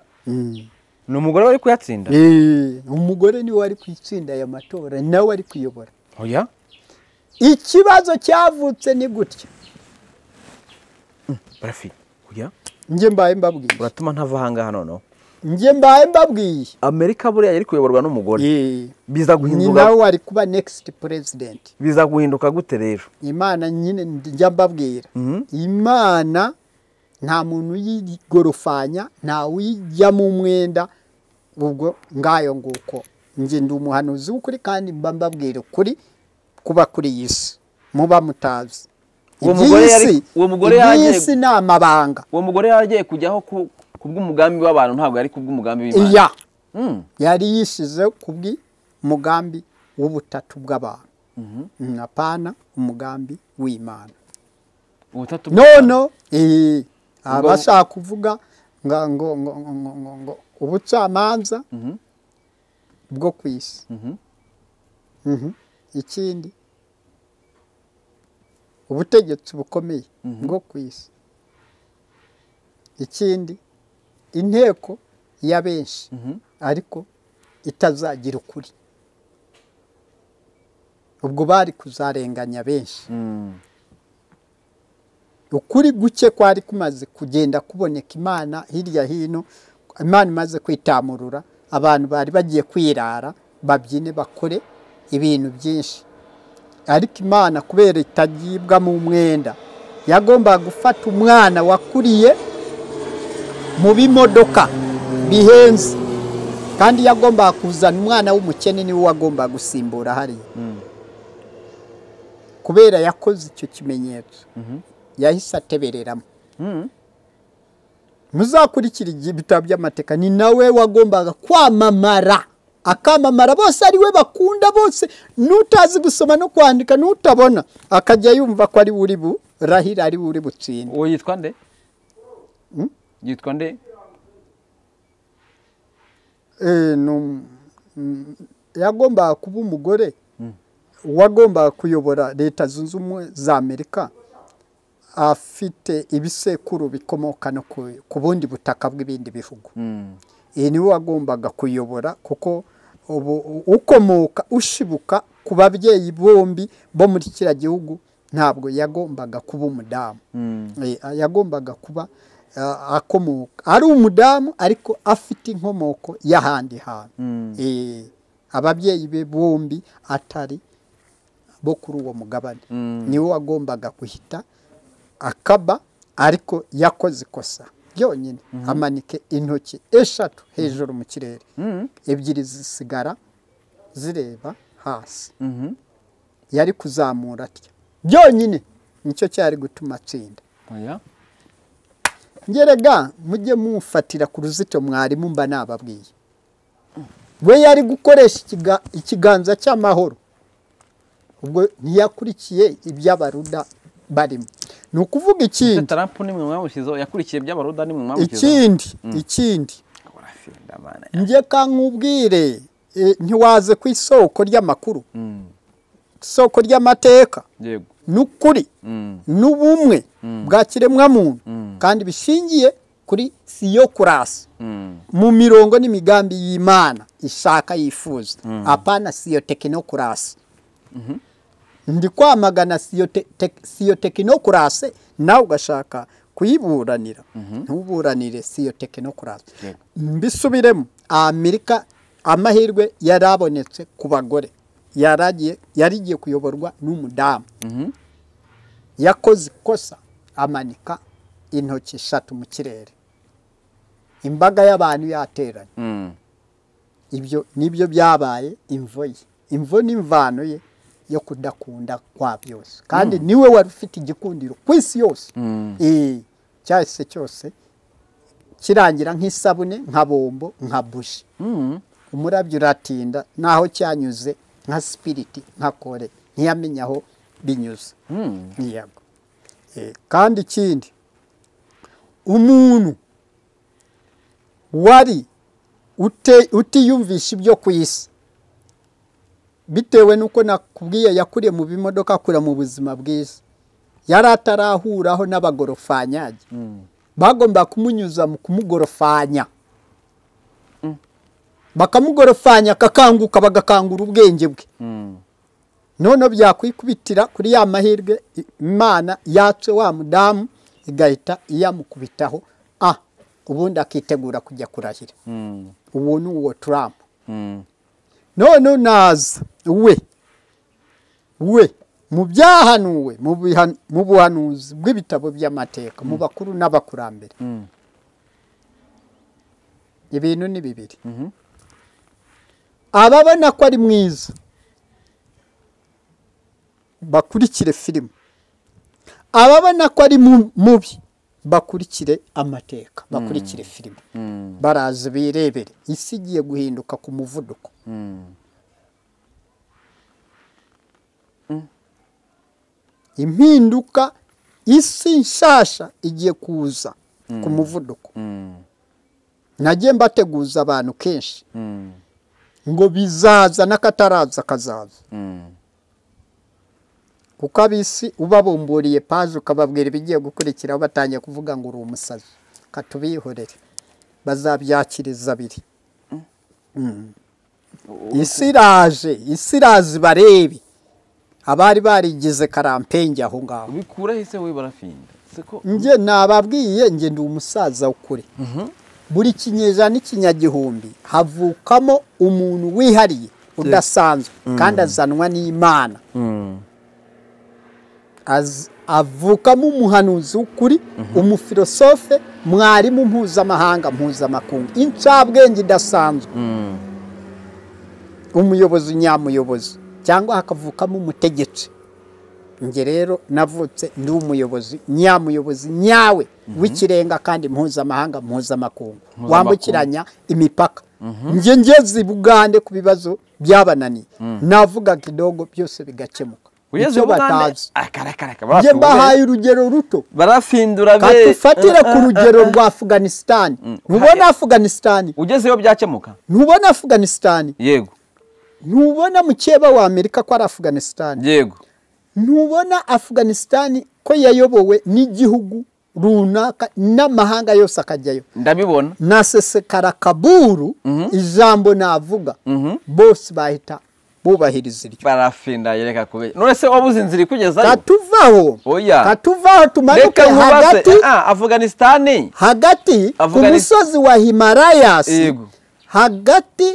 Speaker 2: ni umugore wari kuyatsinda
Speaker 1: Eh, umugore niwe wari kwitsinda aya matora nawe ari kuyobora
Speaker 2: Hoya
Speaker 1: ikibazo cyavutse ni gutya
Speaker 2: barafi hoya
Speaker 1: njye mbaye mbabwiye
Speaker 2: uratuma ntava ahangaha noneho
Speaker 1: njye mbaye mbabwiye
Speaker 2: amerika buriya yari kuyoborwa n'umugore
Speaker 1: Eh,
Speaker 2: biza
Speaker 1: ni
Speaker 2: guhinduka
Speaker 1: nawe wari kuba next president
Speaker 2: biza guhinduka gute rero
Speaker 1: imana nyine njya mbabwira
Speaker 2: Mhm.
Speaker 1: imana nta muntu uyigorofanya nta uyijyamo umwenda ubwo ngayo nguko njye ndi umuhanuzi w'ukuri kandi mba mbabwira ukuri kuba kuri iyi si muba mutazi
Speaker 2: Uwo
Speaker 1: Iby'iyi
Speaker 2: mugore yari-
Speaker 1: si-
Speaker 2: uwo mugore
Speaker 1: iby'iyi
Speaker 2: yagiye-
Speaker 1: si ni amabanga
Speaker 2: uwo mugore yaragiye kujyaho ku ku bw'umugambi w'abantu ntabwo yari ku bw'umugambi w'imana
Speaker 1: iya
Speaker 2: Mm.
Speaker 1: yari yishyize ku bw'umugambi w'ubutatu bw'abantu Mm, apana umugambi w'imana
Speaker 2: ubutatu
Speaker 1: nono eh, abashaka kuvuga nga- ngo ngo- ngo- ngo- ngo- ngo ubucamanza bwo ku isi
Speaker 2: Mhm.
Speaker 1: Mhm. ikindi ubutegetsi bukomeye
Speaker 2: Mhm.
Speaker 1: bwo ku isi ikindi inteko ya benshi
Speaker 2: Mhm.
Speaker 1: ariko itazagira ukuri ubwo bari kuzarenganya benshi
Speaker 2: Mm.
Speaker 1: ukuri guke kwari kumaze kugenda kuboneka imana hirya hino imana imaze kwitamurura abantu bari bagiye kwirara babyine bakore ibintu byinshi ariko imana kubera itagibwa mu mwenda yagombaga gufata umwana wakuriye mu bimodoka bihenze kandi yagombaga kuzana umwana w'umukene niwe wagombaga gusimbura hariya
Speaker 2: Mm.
Speaker 1: kubera yakoze icyo kimenyetso
Speaker 2: Mhm.
Speaker 1: yahise atebereramo
Speaker 2: Mm.
Speaker 1: muzakurikira igihe ibitabo by'amateka ni nawe wagombaga kwamamara akamamara bose ari we bakunda bose n'utazi gusoma no kwandika n'utabona akajya yumva ko ari we uri burahira ari we uri butsinde
Speaker 2: uwo yitwa nde
Speaker 1: Mm?
Speaker 2: yitwa nde
Speaker 1: Eh, ni um- mm, yagombaga kuba umugore wagombaga kuyobora leta zunze ubumwe za amerika afite ibisekuru bikomoka no ku- ku bundi butaka bw'ibindi bihugu
Speaker 2: Mm.
Speaker 1: iyi niwe wagombaga kuyobora kuko ubu ukomoka ushibuka ku babyeyi bombi bo muri kiriya gihugu ntabwo yagombaga kuba umudamu
Speaker 2: Mm.
Speaker 1: Eh, yagombaga kuba ah, akomoka ari umudamu ariko afite inkomoko y'ahandi hantu
Speaker 2: Mm.
Speaker 1: Eh, ababyeyi be bombi atari bo kuri uwo mugabane
Speaker 2: Mm.
Speaker 1: niwe wagombaga guhita akaba ariko yakoze ikosa byonyine amanike intoki eshatu hejuru mu kirere
Speaker 2: Mm.
Speaker 1: ebyiri zisigara zireba hasi
Speaker 2: Mhm.
Speaker 1: yari kuzamura atya byonyine nicyo cyari gutuma atsinda
Speaker 2: Oya.
Speaker 1: ngerega mujye mufatira ku ruzitiro mwarimu mba nababwiye we yari gukoresha ikiga- ikiganza cy'amahoro ubwo ntiyakurikiye iby'abaruda barimo ni ukuvuga
Speaker 2: Ese
Speaker 1: ikindi
Speaker 2: Trump ni mwe mwamushyizeho yakurikiye by'abaruda ni mwe mwamushyizeho
Speaker 1: ikindi ikindi
Speaker 2: Urafinda, bana.
Speaker 1: njye kankubwire eh, ntiwaze ku isoko ry'amakuru
Speaker 2: Mm.
Speaker 1: isoko ry'amateka
Speaker 2: yego
Speaker 1: n'ukuri
Speaker 2: Mm.
Speaker 1: n'ubumwe bwa kiremwamuntu
Speaker 2: Mm.
Speaker 1: kandi bishingiye kuri siyokurasi
Speaker 2: Mm.
Speaker 1: mu mirongo n'imigambi y'imana ishaka yifuza apana siyo tekinokurasi ndi kwamagana siyo te- tek- siyo tekinokurasi nawe ugashaka kuyiburanira ntuburanire siyo tekinokurasi
Speaker 2: Yego.
Speaker 1: mbisubiremo amerika amahirwe yari abonetse ku bagore yaragiye yarigiye kuyoborwa n'umudamu
Speaker 2: Mhm.
Speaker 1: yakoze ikosa amanika intoki eshatu mu kirere imbaga y'abantu yateranye
Speaker 2: Mm.
Speaker 1: ibyo nibyo byabaye imvo ye imvo ni imvano ye yo kudakunda kwa byose kandi niwe wari ufite igikundiro ku isi yose
Speaker 2: Mm.
Speaker 1: Eh, cyahise cyose kirangira nk'isabune nka bombo nka bushi
Speaker 2: Mm.
Speaker 1: umurabyo uratinda n'aho cyanyuze nka sipiriti nka kore ntiyamenya aho binyuze
Speaker 2: Mm.
Speaker 1: ntiyago kandi ikindi umuntu wari ute- utiyumvisha ibyo ku isi bitewe n'uko nakubwiye yakuriye mu bimodoka akura mu buzima bwiza yari atarahuraho n'abagorofanyage
Speaker 2: Mm.
Speaker 1: bagomba kumunyuza mu kumugorofanya bakamugorofanya akakanguka bagakangura ubwenge bwe
Speaker 2: Mm.
Speaker 1: noneho byakwikubitira kuri ya mahirwe imana yatse wa mudamu igahita iyamukubitaho ah ubundi akitegura kujya kurahira
Speaker 2: Mm.
Speaker 1: uwo ni uwo Trump
Speaker 2: Mm.
Speaker 1: none naza we we mu byahanuwe mu biha- mu buhanuzi bw'ibitabo by'amateka mu bakuru n'abakurambere
Speaker 2: Mm.
Speaker 1: ibintu ni bibiri
Speaker 2: Mhm.
Speaker 1: ababona ko ari mwiza bakurikire filime ababona ko ari mu- mubi bakurikire amateka bakurikire filime
Speaker 2: Mm.
Speaker 1: baraza birebere isi igiye guhinduka ku muvuduko
Speaker 2: Mm.
Speaker 1: impinduka isi nshasha igiye kuza ku muvuduko
Speaker 2: Mm.
Speaker 1: nagiye mbateguza abantu kenshi
Speaker 2: Mm.
Speaker 1: ngo bizaza n'akataraza kazaza kuko abisi ubabumburiye paje ukababwira ibigiye gukurikiraho batangiye kuvuga ngo uri umusazi katubihorere bazabyakiriza abiri isi iraje isi irazi barebe abari barigize karampenge aho ngaho
Speaker 2: ubikuraho ese wowe barafinda siko
Speaker 1: njye nababwiye njye ndi umusaza ukuri buri kinyejana n'ikinyagihumbi havukamo umuntu wihariye udasanzwe kandi azanwa n'imana Az- avukamo umuhanuzi w'ukuri umufilosofe mwarimu mpuzamahanga mpuzamakungu incabwenge idasanzwe umuyobozi nyamuyobozi cyangwa hakavukamo umutegetsi njye rero navutse ndi umuyobozi nyamuyobozi nyawe w'ikirenga kandi mpuzamahanga mpuzamakungu wambukiranya imipaka njye ngeze i bugande ku bibazo byabananiye navuga kidogo byose bigakemuka
Speaker 2: ugeze
Speaker 1: Icyo
Speaker 2: mu Rwanda
Speaker 1: batazi
Speaker 2: akarakaraka
Speaker 1: njye
Speaker 2: barafindura
Speaker 1: mbahaye urugero ruto
Speaker 2: barafindura be
Speaker 1: katufatire ku rugero rwa afuganisitani ntubona afuganisitani
Speaker 2: ugezeyo byakemuka
Speaker 1: ntubona afuganisitani
Speaker 2: yego
Speaker 1: ntubona mukeba wa amerika ko ari afuganisitani
Speaker 2: yego
Speaker 1: ntubona afuganisitani ko yayobowe n'igihugu runaka n'amahanga yose akajyayo
Speaker 2: ndabibona
Speaker 1: na sesekara kaburu ijambo navuga bose bahita bubahiriza iryo
Speaker 2: barafinda yereka kubera none se wabuze inzira ikugeza
Speaker 1: katuvaho
Speaker 2: Oya.
Speaker 1: katuvaho tumanuke
Speaker 2: reka nkubaze
Speaker 1: hagati
Speaker 2: ah afuganisitani
Speaker 1: hagati ku
Speaker 2: Avuga ni-
Speaker 1: musozi wa himarayas
Speaker 2: Yego.
Speaker 1: hagati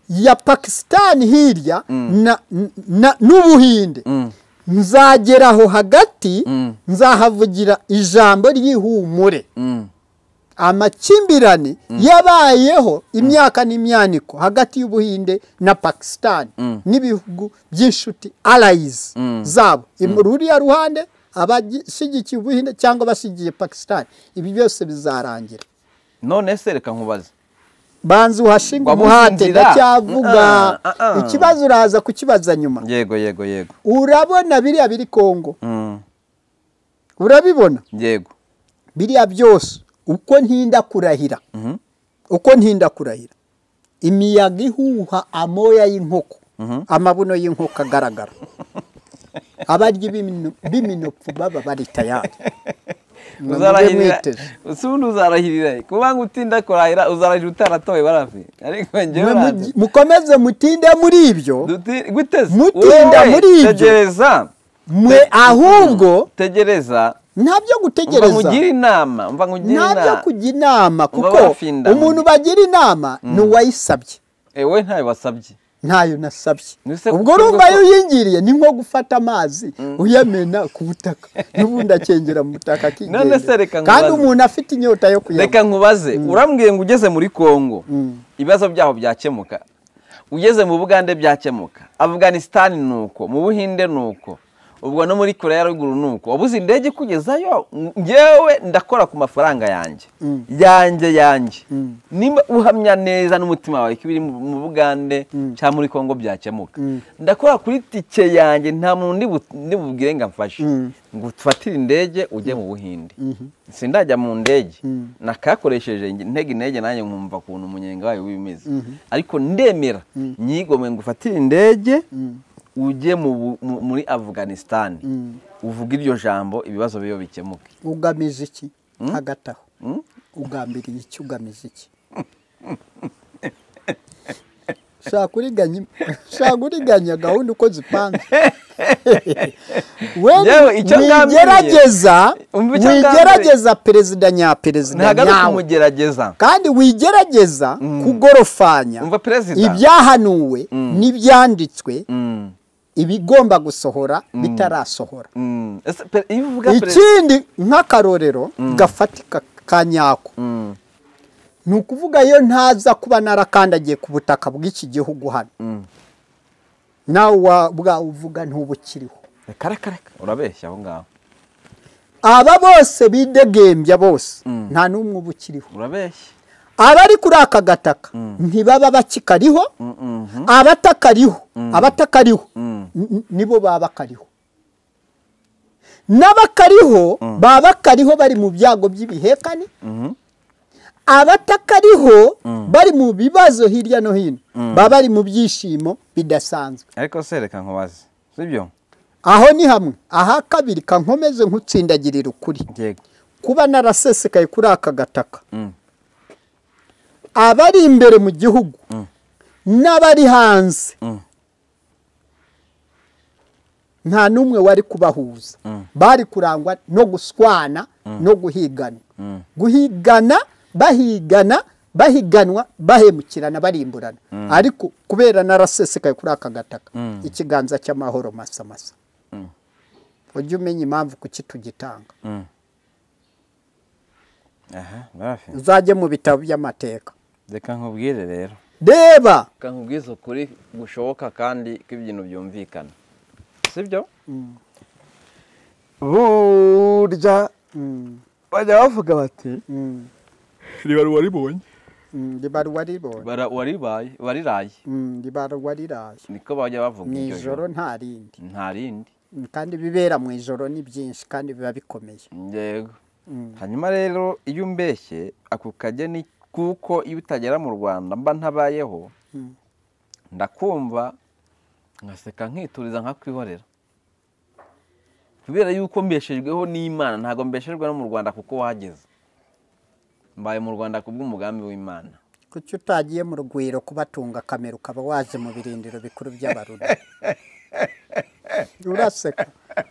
Speaker 1: ya pakisitani hirya na- na- n'ubuhinde nzagera aho hagati nzahavugira ijambo ry'ihumure
Speaker 2: Mm.
Speaker 1: amakimbirane yabayeho imyaka n'imyaniko hagati y'ubuhinde na pakisitani n'ibihugu by'inshuti arayizi zabo ruriya ruhande abashyigikiye ubuhinde cyangwa abashyigikiye pakisitani ibi byose bizarangira
Speaker 2: none se reka nkubaze
Speaker 1: banza uhashinga
Speaker 2: Wabuze
Speaker 1: umuhate
Speaker 2: inzira?
Speaker 1: ndacyavuga
Speaker 2: Ah, ah, ah.
Speaker 1: ikibazo uraza kukibaza nyuma
Speaker 2: yego yego yego
Speaker 1: urabona biriya biri kongo
Speaker 2: Mm.
Speaker 1: urabibona
Speaker 2: yego
Speaker 1: biriya byose uko ntinda kurahira uko ntinda kurahira imiyaga ihuha amoya y'inkoko amabuno y'inkoko agaragara abaryi b'imino- b'iminopfu baba bari tayari Mwe mujye
Speaker 2: uzarahirira
Speaker 1: mwiteze.
Speaker 2: si ubundi uzarahirira kuba ngo utinda kurahira uzarahirira utaratoye barafi ariko njyewe
Speaker 1: Mwe
Speaker 2: banze
Speaker 1: mugi- mukomeze mutinde muri ibyo
Speaker 2: Duti- guteze
Speaker 1: Mutinda
Speaker 2: Wowe,
Speaker 1: muri ibyo.
Speaker 2: tegereza
Speaker 1: mwe ahubwo
Speaker 2: tegereza
Speaker 1: nta byo
Speaker 2: umva
Speaker 1: gutegereza
Speaker 2: nkugire inama umva nkugire
Speaker 1: nta byo
Speaker 2: inama
Speaker 1: kujya inama kuko
Speaker 2: bafinda.
Speaker 1: umuntu bagira inama ni uwayisabye
Speaker 2: ewe ntayo wasabye
Speaker 1: ntayo nasabye
Speaker 2: Ese
Speaker 1: ubwo
Speaker 2: kuko-
Speaker 1: urumva iyo uyingiriye ni nko gufata amazi uyamena ku butaka n'ubundi akengera mu butaka
Speaker 2: None se
Speaker 1: akigendera
Speaker 2: reka
Speaker 1: kandi
Speaker 2: nkubaze.
Speaker 1: umuntu afite inyota yo kuyanywa
Speaker 2: reka nkubaze urambwiye ngo ugeze muri congo ibibazo byaho byakemuka ugeze mu bugande byakemuka afuganisitani ni uko mu buhinde ni uko ubwo no muri kure ya ruguru ni uko wabuze indege ikugezayo ngewe ndakora ku mafaranga yanjye yanjye yanjye niba uhamya neza n'umutima wawe ko ibiri mu- mu bugande cyangwa muri congo byakemuka ndakora kuri tike yanjye nta muntu ndi bu- ndi bubwire ngo amfashe ngo ufatire indege ujye mu buhinde sindajya mu ndege nakakoresheje intege intege nanjye nkumva ukuntu umunyenga wayo wimeze ariko ndemera nyigomwe ngo ufatire indege ujye mu bu- mu- muri afuganisitani uvuge iryo jambo ibibazo biyo bikemuke
Speaker 1: ugamije iki hagati aho ugambiriye iki ugamije iki shaka uriganya shaka uriganya gahunda uko zipanze we
Speaker 2: Yewe, icyo ngambiriye-
Speaker 1: wigerageza
Speaker 2: Umva icyo ngambiriye.
Speaker 1: wigerageza perezida nyaperezida
Speaker 2: ntagaruke
Speaker 1: nyawe
Speaker 2: kumugerageza
Speaker 1: kandi wigerageza kugorofanya
Speaker 2: Umva perezida.
Speaker 1: ibyahanuwe n'ibyanditswe
Speaker 2: Mm,
Speaker 1: ibigomba gusohora bitarasohora
Speaker 2: mm. Ese pe- iyo uvuga perezida
Speaker 1: ikindi nk'akarorero gafatika ka nyako
Speaker 2: Mm,
Speaker 1: ni ukuvuga yo ntaza kuba narakandagiye ku butaka bw'iki gihugu hano
Speaker 2: mm.
Speaker 1: nawe wabwa uvuga ntubukiriho
Speaker 2: reka reka reka urabeshya aho ngaho
Speaker 1: aba bose bidegembya bose nta n'umwe uba ukiriho
Speaker 2: urabeshya
Speaker 1: abari kuri aka gataka ntibaba bakikariho
Speaker 2: Mm, mm, mm.
Speaker 1: abatakariho abatakariho
Speaker 2: Mm.
Speaker 1: n- nibo baba bakariho n'abakariho baba bakariho bari mu byago by'ibihekane
Speaker 2: Mhm.
Speaker 1: abatakariho bari mu bibazo hirya no hino baba bari mu byishimo bidasanzwe
Speaker 2: ariko se reka nkubaze sibyo
Speaker 1: aho ni hamwe aha kabiri kankomeze nk'utsindagirira ukuri
Speaker 2: yego
Speaker 1: kuba narasesekaye kuri aka gataka
Speaker 2: Mm.
Speaker 1: abari imbere mu gihugu n'abari hanze
Speaker 2: Mm.
Speaker 1: nta n'umwe wari kubahuza bari kurangwa no guswana no guhigana guhigana bahigana bahiganwa bahemukirana barimburana ariko kubera narasesekaye kuri aka gataka ikiganza cy'amahoro masamasa ujye umenya impamvu kuki tugitanga
Speaker 2: aha barafi
Speaker 1: uzajye mu bitabo by'amateka
Speaker 2: reka nkubwire rero
Speaker 1: reba
Speaker 2: reka nkubwize ukuri gushoboka kandi ko ibintu byumvikana sibyo burya bajya bavuga bati
Speaker 1: Mm,
Speaker 2: riba waribonye
Speaker 1: mm, ribarwa ribonye
Speaker 2: waribaye wariraye
Speaker 1: Mm, ribarwa riraye
Speaker 2: niko bajya bavuga
Speaker 1: mu
Speaker 2: iryo
Speaker 1: ijoro nta rindi
Speaker 2: nta rindi
Speaker 1: Mm, kandi ibibera mu ijoro ni byinshi kandi biba bikomeye
Speaker 2: yego
Speaker 1: Mm.
Speaker 2: hanyuma rero iyo umbeshye ako kageni kuko iyo utagera mu rwanda mba ntabayeho ndakumva ngaseka nkituriza nkakwihorera kubera yuko mbeshejweho n'imana ntabwo mbeshejwe no mu rwanda kuko wahageze mbaye mu rwanda kubw'umugambi w'imana
Speaker 1: kuki utagiye mu rugwiro kubatunga kamera ukaba waje mu birindiro bikuru by'abaruna uraseka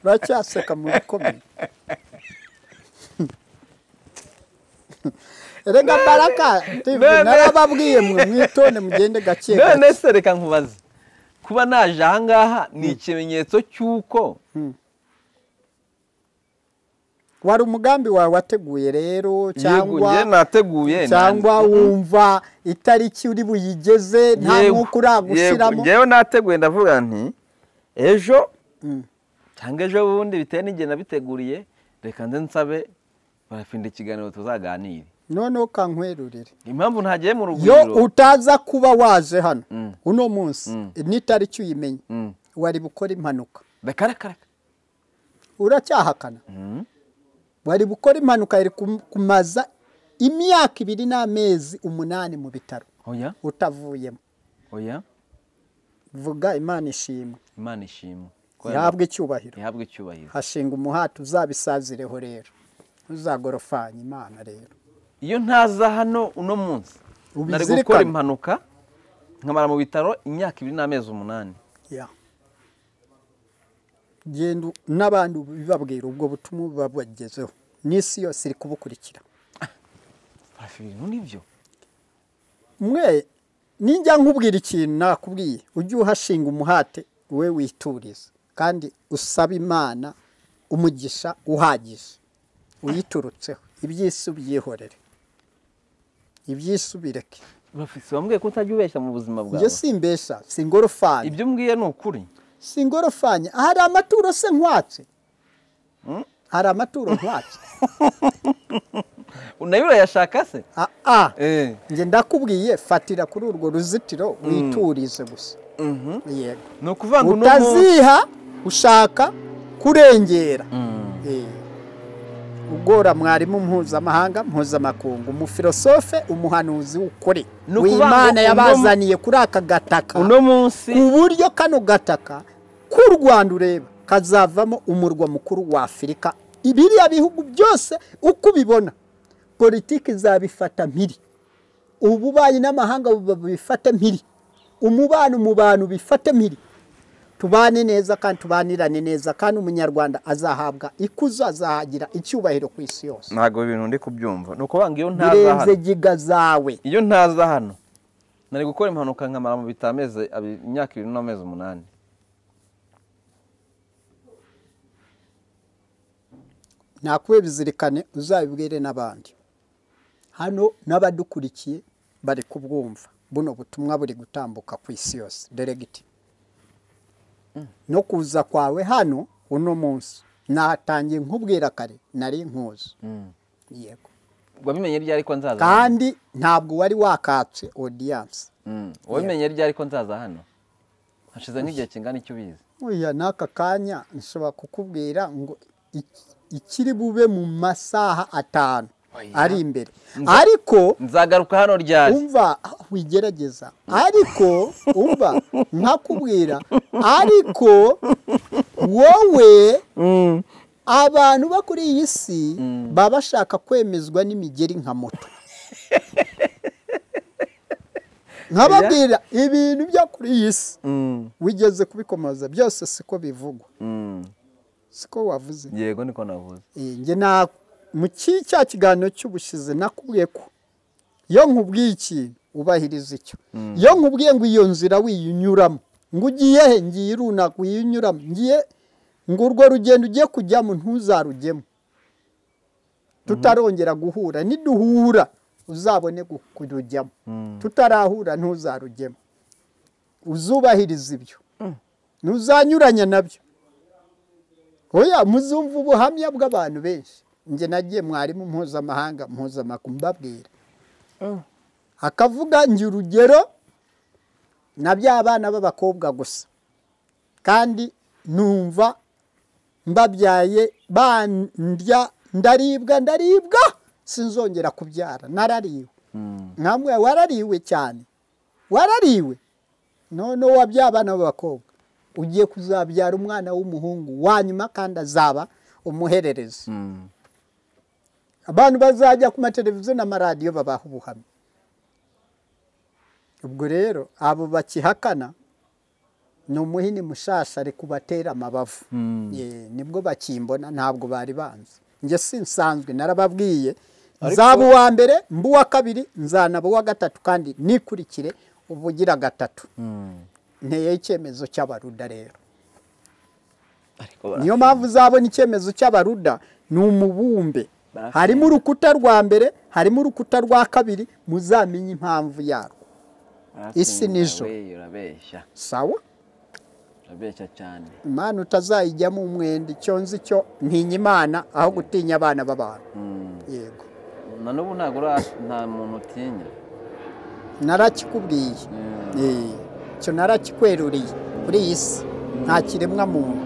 Speaker 1: uracyaseka mu bikomeye rega baraka TV,
Speaker 2: None-
Speaker 1: narababwiye mwe mwitonde mugende gake gake
Speaker 2: none se reka nkubaze kuba naje ahangaha ni ikimenyetso cy'uko
Speaker 1: wari umugambi wawe wateguye rero cyangwa
Speaker 2: njye nateguye
Speaker 1: cyangwa wumva itariki uri buyigeze nta
Speaker 2: Yego,
Speaker 1: mwuka uragushyiramo
Speaker 2: yego, njyewe nateguye ndavuga nti ejo
Speaker 1: Mm.
Speaker 2: cyangwa ejo bundi bitewe n'igihe nabiteguriye reka nze nsabe barapinda ikiganiro tuzaganire
Speaker 1: noneho kankwerurire
Speaker 2: impamvu ntagiye mu
Speaker 1: yo
Speaker 2: rugwiro
Speaker 1: utaza kuba waje hano
Speaker 2: Mm.
Speaker 1: uno munsi
Speaker 2: Mm.
Speaker 1: n'itariki uyimenya
Speaker 2: Mm.
Speaker 1: wari bukora impanuka
Speaker 2: reka reka reka
Speaker 1: uracyahakana
Speaker 2: Mm.
Speaker 1: wari bukora impanuka yari kum- kumaza imyaka ibiri n'amezi umunani mu bitaro
Speaker 2: oya
Speaker 1: utavuyemo
Speaker 2: oya
Speaker 1: vuga imana ishimwe
Speaker 2: imana ishimwe Ko
Speaker 1: ihabwe icyubahiro
Speaker 2: ihabwe icyubahiro
Speaker 1: hashinga umuhati uzabisazireho rero uzagorofanya imana rero
Speaker 2: iyo ntaza hano uno munsi nari
Speaker 1: Ubizirikane.
Speaker 2: gukora impanuka nkamara mu bitaro imyaka ibiri n'amezi umunani
Speaker 1: ya genda u- n'abandi bibabwira ubwo butumwa babagezeho n'isi yose iri kubukurikira
Speaker 2: barapfa ibintu nibyo
Speaker 1: mwe ninjya nkubwira ikintu nakubwiye ujye uhashinga umuhate we wituriza kandi usaba imana umugisha uhagije uyiturutseho iby'isi ubyihorere iby'isi ubireke
Speaker 2: barapfa si wambwiye ko utajya ubeshya mu buzima bwawe
Speaker 1: njye simbesha singorofani
Speaker 2: ibyo mbwiye ni ukuri
Speaker 1: singorofanya hari amaturo se nkwatse hari amaturo nkwatse
Speaker 2: nayo urayashaka se
Speaker 1: Ah, ah.
Speaker 2: Eh.
Speaker 1: njye ndakubwiye fatira kuri urwo ruzitiro witurize gusa
Speaker 2: Mhm.
Speaker 1: yego
Speaker 2: ni ukuvanga uno munsi
Speaker 1: utaziha ushaka kurengera Eh. ugora mwarimu mpuzamahanga mpuzamakungu umufilosofe umuhanuzi w'ukuri
Speaker 2: Ni ukuvuga ngo
Speaker 1: w'imana
Speaker 2: uno-
Speaker 1: yabazaniye kuri aka gataka
Speaker 2: uno munsi
Speaker 1: ku buryo kano gataka k'u rwanda ureba kazavamo umurwa mukuru wa afurika biriya bihugu byose uko ubibona politiki zabifata mpiri ububanyi n'amahanga bifate mpiri umubano mu bantu bifate mpiri tubane neza kandi tubanirane neza kandi umunyarwanda azahabwa ikuzo azahagira icyubahiro ku isi yose
Speaker 2: ntabwo ibintu ndi kubyumva ni ukuvanga iyo ntaza
Speaker 1: birenze
Speaker 2: hano
Speaker 1: giga zawe
Speaker 2: iyo ntaza hano nari gukora impanuka nkamara mu bitaro amezi abiri- imyaka ibiri n'amezi umunani
Speaker 1: nakuwe bizirikane uzabibwire n'abandi hano n'abadukurikiye bari kubwumva buno butumwa buri gutambuka ku isi yose deregiti no kuza kwawe hano uno munsi natangiye nkubwira kare nari nkuzi yego
Speaker 2: wabimenye ryari ko nzaza hano?
Speaker 1: kandi ntabwo wari wakatse odiyanse
Speaker 2: Mm. wabimenye ryari ko nzaza hano hashize nk'igihe kingana icyo ubizi
Speaker 1: oya n'aka kanya nshobora kukubwira ngo ik- ikiri bube mu masaha atanu ari imbere ariko
Speaker 2: nzagaruka hano ryari
Speaker 1: umva wigerageza ariko umva nkakubwira ariko wowe abantu bo kuri iyi si baba bashaka kwemezwa n'imigeri nka moto nkababwira ibintu byo kuri iyi si
Speaker 2: Mm,
Speaker 1: wigeze kubikomoza byose siko bivugwa
Speaker 2: mm.
Speaker 1: siko wavuze
Speaker 2: yego niko navuze
Speaker 1: Eh, njye na mu ki- cya kiganiro cy'ubushize nakubwiye ko iyo nkubwiye ikintu ubahiriza icyo iyo nkubwiye ngo iyo nzira wiyinyuramo ngo ugiye he ngiye runaka wiyinyuramo ngiye ngo urwo rugendo ugiye kujyamo ntuzarujyemo tutarongera guhura niduhura uzabone gu- kurujyamo tutarahura ntuzarujyemo uzubahiriza ibyo ntuzanyuranya nabyo oya muzumva ubuhamya bw'abantu benshi njye nagiye mwarimu mpuzamahanga mpuzamakuru mbabwira akavuga njye urugero na bya bana b'abakobwa gusa kandi numva mbabyaye bandya ndaribwa ndaribwa sinzongera kubyara narariwe
Speaker 2: Mm.
Speaker 1: nkamwe warariwe cyane warariwe none wa bya bana b'abakobwa ugiye kuzabyara umwana w'umuhungu wanyuma kandi azaba umuhererezi
Speaker 2: Mm.
Speaker 1: abantu bazajya ku mateleviziyo n'amaradiyo babaha ubuhamya ubwo rero abo bakihakana ni umuhini mushasha ari kubatera amabavu
Speaker 2: Mm.
Speaker 1: Ye, nibwo bakimbona ntabwo bari banzi njye sinsanzwe narababwiye
Speaker 2: Ariko-
Speaker 1: nzaba uwa mbere mba uwa kabiri nzanaba uwa gatatu kandi nikurikire ubugira gatatu
Speaker 2: Mm.
Speaker 1: nteye icyemezo cy'abaruda rero
Speaker 2: ariko bara-
Speaker 1: niyo mpamvu uzabona icyemezo cy'abaruda ni umubumbe
Speaker 2: Barafite.
Speaker 1: harimo urukuta rwa mbere harimo urukuta rwa kabiri muzamenye impamvu yarwo
Speaker 2: barafite
Speaker 1: isi
Speaker 2: inda,
Speaker 1: nijoro.
Speaker 2: we, urabeshya
Speaker 1: sawa
Speaker 2: urabeshya cyane
Speaker 1: imana utazayijyamo umwenda icyo nzi cyo ntinya imana aho gutinya abana b'abantu
Speaker 2: Mm.
Speaker 1: yego
Speaker 2: na n'ubu ntabwo ura- nta muntu utinya
Speaker 1: narakikubwiye
Speaker 2: Mm.
Speaker 1: Eh, icyo narakikweruriye kuri iyi si nta kiremwa muntu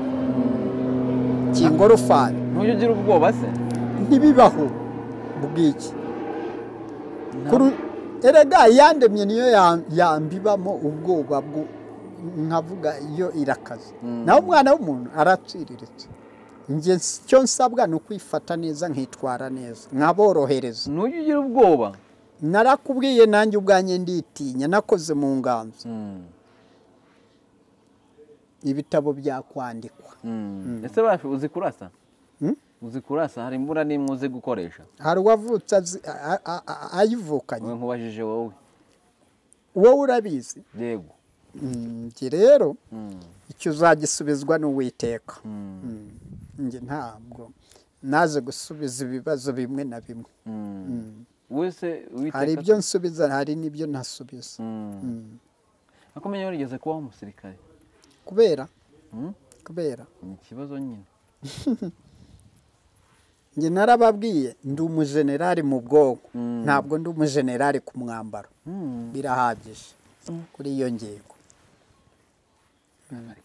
Speaker 1: kingorofani
Speaker 2: ntujya ugira ubwoba se
Speaker 1: ntibibaho bw'iki Kuru- erega yandemye niyo ya- yambibamo ubwoba bwo nkavuga iyo irakaze
Speaker 2: Mm.
Speaker 1: naho umwana w'umuntu aratsiriritse njye s- icyo nsabwa ni ukwifata neza nkitwara neza nkaborohereza
Speaker 2: ntujya ugira ubwoba
Speaker 1: narakubwiye nanjye ubwanjye nditinya nakoze mu nganzo
Speaker 2: Mm.
Speaker 1: ibitabo byakwandikwa
Speaker 2: Mm. ese bafi uzi kurasa
Speaker 1: Mm?
Speaker 2: uzi kurasa hari imbura n'imwe uzi gukoresha
Speaker 1: hari uwavutse azi- a- a- a- ayivukanye
Speaker 2: wowe nkubajije wowe
Speaker 1: wowe urabizi
Speaker 2: yego
Speaker 1: Mm, njye rero
Speaker 2: Mm.
Speaker 1: icyo uzagisubizwa ni uwiteka
Speaker 2: Mm.
Speaker 1: Mm. njye ntabwo naze gusubiza ibibazo bimwe na bimwe
Speaker 2: Mm. wese witeka
Speaker 1: hari ibyo nsubiza hari n'ibyo ntasubiza
Speaker 2: Mm. akomeye warigeze kubaho umusirikare
Speaker 1: kubera
Speaker 2: Mm?
Speaker 1: kubera
Speaker 2: ni ikibazo nyine
Speaker 1: njye narababwiye ndi umujenerali mu bwonko
Speaker 2: Mm.
Speaker 1: ntabwo ndi umujenerali ku mwambaro
Speaker 2: Mm.
Speaker 1: birahagije kuri iyo ngingo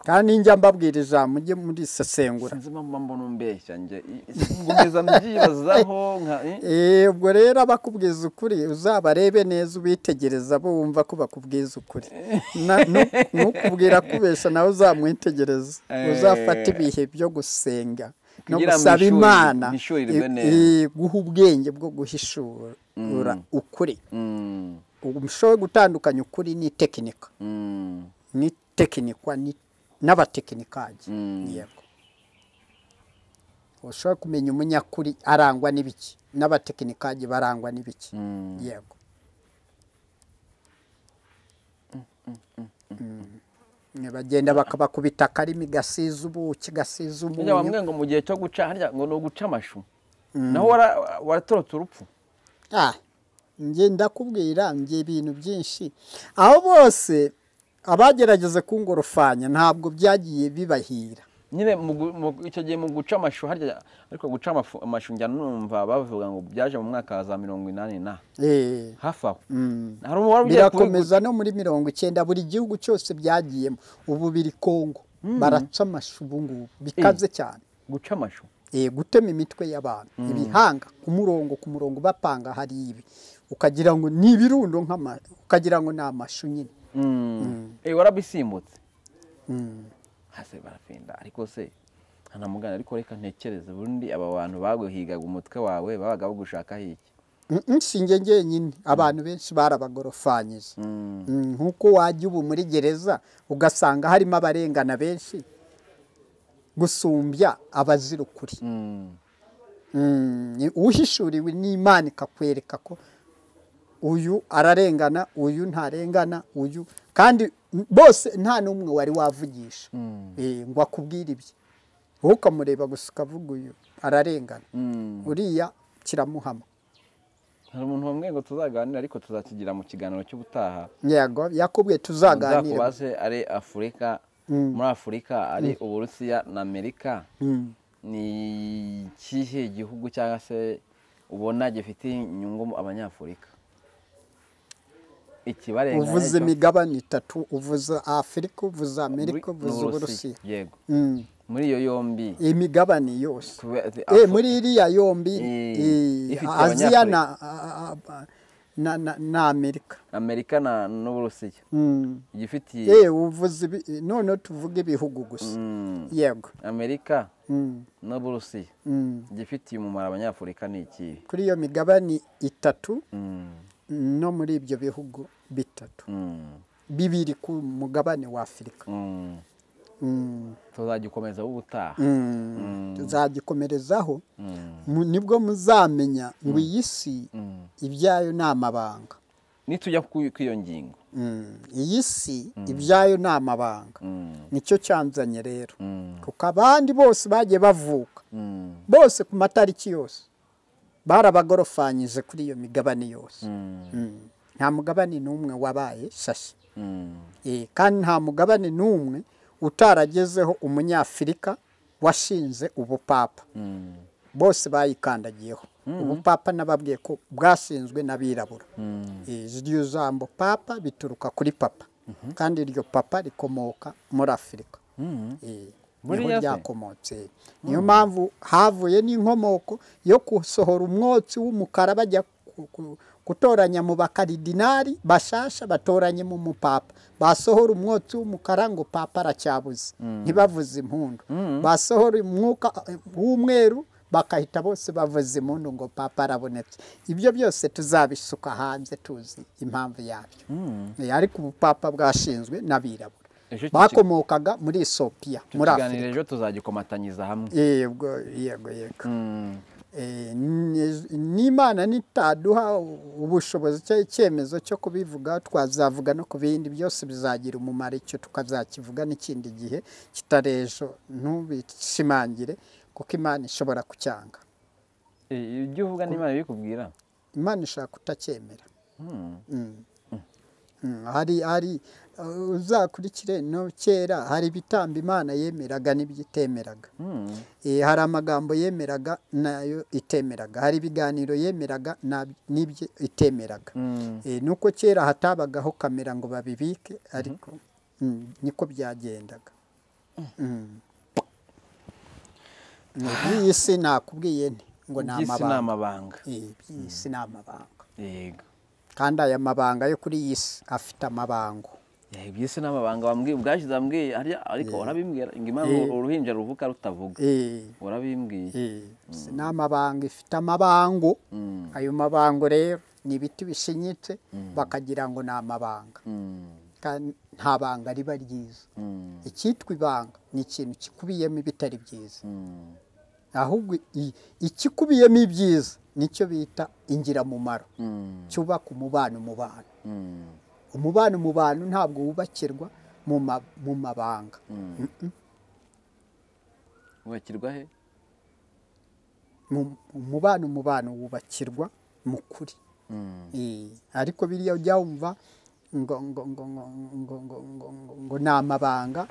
Speaker 1: kandi njya mbabwira ijambo mujye muri sesengura
Speaker 2: sinzi impamvu mba mbona umbeshya njye I- ngomeza mbyibazaho nka eh?
Speaker 1: Eh, ubwo rero abakubwiza ukuri uzabarebe neza ubitegereza bo wumva ko bakubwiza ukuri Na- nu- nukubwira kubesha nawe uzamwitegereza
Speaker 2: Eh.
Speaker 1: uzafata ibihe byo gusenga no
Speaker 2: Kugira ngo
Speaker 1: gusaba
Speaker 2: nishuri-
Speaker 1: imana
Speaker 2: nishurirwe
Speaker 1: eh,
Speaker 2: neza.
Speaker 1: eh, guha ubwenge bwo guhishura ukuri
Speaker 2: Mm.
Speaker 1: ubu mushoboye gutandukanya ukuri n'itekinika
Speaker 2: Mm.
Speaker 1: n'itekinikwa ni- n'abatekinikaji
Speaker 2: Mm.
Speaker 1: yego ushobora kumenya umunyakuri arangwa n'ibiki n'abatekinikaji barangwa n'ibiki
Speaker 2: Mm.
Speaker 1: yego Mm. Ne bagenda bakabakubita akarimi gasiza ubuki gasiza umunyu
Speaker 2: Burya bamwe ngo mu gihe cyo guca harya ngo ni uguca amashu naho wara- waratorotse urupfu
Speaker 1: Ah, njye ndakubwira njye ibintu byinshi aho bose abagerageza kungorofanya ntabwo byagiye bibahira
Speaker 2: nyine mu gu- mu- icyo gihe mu guca amashu harya ariko guca amafu- amashu njya numva bavuga ngo byaje mu mwaka wa za mirongo inani na
Speaker 1: Eh,
Speaker 2: hafi aho
Speaker 1: mm.
Speaker 2: hari uwari ugiye kubigu-
Speaker 1: birakomeza no muri mirongo icyenda buri gihugu cyose byagiyemo ubu biri kongo baraca amashu ubu ngubu bikaze cyane
Speaker 2: guca amashu
Speaker 1: eh, gutema imitwe y'abantu ibihanga ku murongo ku murongo bapanga hari ibi ukagira ngo ni ibirundo nk'ama ukagira ngo ni amashu nyine
Speaker 2: Eh, warabisimbutse
Speaker 1: Mm.
Speaker 2: hase barapinda ariko se ntanamugana ariko reka ntekereze burundi aba bantu baguhigaga umutwe wawe babaga bagushakaho iki
Speaker 1: Mm, mm, si njye njyenyine abantu benshi barabagorofanyije
Speaker 2: Mm.
Speaker 1: Mm, nk'uko wajya ubu muri gereza ugasanga harimo abarengana benshi gusumbya abazira ukuri
Speaker 2: Mm.
Speaker 1: Mm, ni- uhishuriwe n'imana ikakwereka ko uyu ararengana uyu ntarengana uyu kandi bose nta n'umwe wari wavugisha
Speaker 2: Mm.
Speaker 1: Eh, ngo akubwire ibye wowe ukamureba gusa ukavuga uyu ararengana
Speaker 2: Mm.
Speaker 1: uriya kiramuhama
Speaker 2: hari umuntu bamwe ngo tuzaganira ariko tuzakigira mu kiganiro cy'ubutaha
Speaker 1: yego yakubwiye tuzaganire
Speaker 2: muzakubaze ari afurika muri afurika ari uburusiya na amerika
Speaker 1: Mm.
Speaker 2: ni ikihe gihugu cyangwa se ubona gifite inyungu mu abanyafurika ikibarenga
Speaker 1: uvuze imigabane itatu uvuze afurika uvuze amerika uvuze uburusiya
Speaker 2: yego
Speaker 1: Mm.
Speaker 2: muri iyo yombi
Speaker 1: iyi migabane yose
Speaker 2: kube-
Speaker 1: Eh, muri iriya yombi
Speaker 2: Eh,
Speaker 1: eh,
Speaker 2: ifite
Speaker 1: aziya
Speaker 2: abanyafurika.
Speaker 1: na, a- a- na, na, na amerika
Speaker 2: amerika na- n'uburusiya
Speaker 1: Mm.
Speaker 2: igifitiye
Speaker 1: Eh, uvuze ibi- none tuvuge ibihugu gusa
Speaker 2: Mm,
Speaker 1: yego
Speaker 2: amerika
Speaker 1: Mm,
Speaker 2: n'uburusiya
Speaker 1: mm.
Speaker 2: igifitiye umumaro abanyafurika ni ikihe
Speaker 1: kuri iyo migabane itatu
Speaker 2: Mm,
Speaker 1: no muri ibyo bihugu bitatu
Speaker 2: mm,
Speaker 1: bibiri ku mugabane wa afurika
Speaker 2: mm.
Speaker 1: Mm,
Speaker 2: tuzagikomeza ubutaha
Speaker 1: mm. tuzagikomerezaho
Speaker 2: Mm,
Speaker 1: Mu- nibwo muzamenya ngo iyi si
Speaker 2: mm.
Speaker 1: ibyayo ni amabanga
Speaker 2: nitujya ku- kuri iyo ngingo
Speaker 1: Mm, iyi si ibyayo ni amabanga
Speaker 2: Mm,
Speaker 1: nicyo cyanzanye rero
Speaker 2: mm,
Speaker 1: kuko abandi bose bagiye bavuka
Speaker 2: mm,
Speaker 1: bose ku matariki yose barabagorofanyije kuri iyo migabane yose
Speaker 2: mm,
Speaker 1: Mm, nta mugabane n'umwe wabaye shashi
Speaker 2: mm.
Speaker 1: Eh, kandi nta mugabane n'umwe utaragezeho umunyafurika washinze ubupapa
Speaker 2: Mm,
Speaker 1: bose bayikandagiyeho ubupapa nababwiye ko bwashinzwe n'abirabura
Speaker 2: mm,
Speaker 1: Eh, iryo jambo papa bituruka kuri papa kandi iryo papa rikomoka muri afurika
Speaker 2: mm.
Speaker 1: Eh,
Speaker 2: Buriya
Speaker 1: niho
Speaker 2: se?
Speaker 1: ryakomotse niyo mpamvu havuye n'inkomoko yo gusohora umwotsi w'umukara bajya ku- ku- gutoranya mu bakaridinari bashasha batoranyemo umupapa basohora umwotsi w'umukara ngo papa aracyabuze ntibavuze impundu basohora umwuka eh, w'umweru bakahita bose bavuze impundu ngo papa arabonetse ibyo byose tuzabisuka hanze tuzi impamvu yabyo Eh, ariko ubupapa bwashinzwe n'abirabura
Speaker 2: Ejo iki kigo-
Speaker 1: bakomokaga muri esopiya
Speaker 2: Icyo
Speaker 1: muri
Speaker 2: kiganiro
Speaker 1: afurika
Speaker 2: ejo tuzagikomatanyiriza hamwe
Speaker 1: yego yego yego
Speaker 2: Mm,
Speaker 1: Eh, ni- n'imana nitaduha ubushobozi cyangwa icyemezo cyo kubivuga twazavuga no ku bindi byose bizagira umumaro icyo tukazakivuga n'ikindi gihe kitarejo ntubishimangire kuko imana ishobora kucyanga
Speaker 2: eh, ibyo uvuga n'imana bikubwira
Speaker 1: imana ishobora kutacyemera
Speaker 2: Mm,
Speaker 1: Mm. Mm, hari hari uh, uzakurikire no kera hari ibitambo imana yemeraga n'ibyo itemeraga
Speaker 2: mm,
Speaker 1: Eh, hari amagambo yemeraga nayo itemeraga hari ibiganiro yemeraga nab- n'ibyo itemeraga
Speaker 2: mm.
Speaker 1: Eh, nuko kera hatabagaho kamera ngo babibike ariko mm, niko byagendaga Mm. Ni iby'iyi si nakubwiye nti ngo ni
Speaker 2: Iby'isi ni
Speaker 1: amabanga
Speaker 2: amabanga
Speaker 1: Eh, iby'iyi si ni amabanga
Speaker 2: yego
Speaker 1: kandi aya mabanga yo kuri iyi si afite amabango
Speaker 2: Eh, iby'isi ni amabanga wambwiye ubwashize wambwiye arya- ariko urabimbwira ngo imana
Speaker 1: Eh.
Speaker 2: uruhinja ruvuka rutavuga
Speaker 1: Eh,
Speaker 2: urabimbwiye
Speaker 1: eh, si ni amabanga ifite amabango
Speaker 2: Mm,
Speaker 1: ayo mabango rero ni ibiti bishinyitse bakagira ngo ni amabanga
Speaker 2: mm,
Speaker 1: kandi nta banga riba ryiza
Speaker 2: mm,
Speaker 1: icyitwa ibanga ni ikintu kikubiyemo ibitari byiza
Speaker 2: mm.
Speaker 1: ahubwo i- ikikubiyemo ibyiza nicyo bita ingiramumaro
Speaker 2: Mm,
Speaker 1: cyubaka umubano mu bantu
Speaker 2: mm,
Speaker 1: umubano mu bantu ntabwo wubakirwa mu ma- mu mabanga
Speaker 2: mm. Wubakirwa he
Speaker 1: mu- umubano umubano wubakirwa mu kuri
Speaker 2: Mm,
Speaker 1: Eh, ariko biriya ujya wumva ngo ngo ngo ngo ngo ngo ngo ngo ngo ni amabanga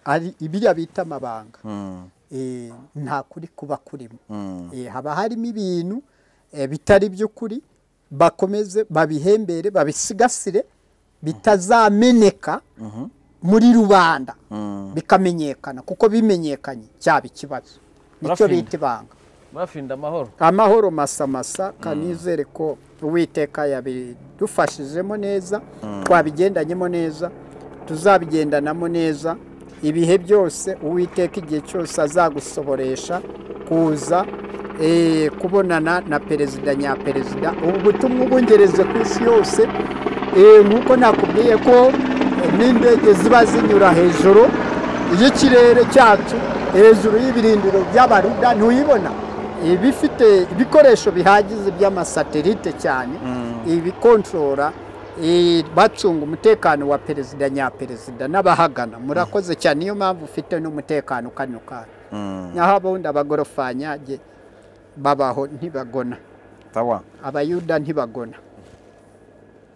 Speaker 1: ari ibiriya bita amabanga
Speaker 2: mm,
Speaker 1: Eh, nta kuri kuba kurimo
Speaker 2: mm,
Speaker 1: Eh, haba harimo ibintu eh, bitari by'ukuri bakomeze babihembere babisigasire bitazameneka
Speaker 2: mhm,
Speaker 1: muri rubanda
Speaker 2: mm,
Speaker 1: bikamenyekana kuko bimenyekanye cyaba ikibazo nicyo bita ibanga
Speaker 2: murafinda amahoro
Speaker 1: amahoro masamasa kanizere ko uwiteka yabidufashijemo neza twabigendanyemo neza tuzabigendanamo neza ibihe byose uwiteka igihe cyose azagusohoresha kuza eh, kubonana na perezida nyaperezida ubu butumwa ubungereze ku isi yose eh, nk'uko nakubwiye ko eh, n'indege ziba zinyura hejuru y'ikirere cyacu hejuru y'ibirindiro by'abaruda ntuyibona Eh, bifite ibikoresho bihagije by'amasatelite cyane ibikontorora eh, bacunga umutekano wa perezida nyaperezida n'abahagana murakoze cyane niyo mpamvu ufite n'umutekano kano kantu naho abundi abagorofanyage babaho ntibagona
Speaker 2: tawa
Speaker 1: abayuda ntibagona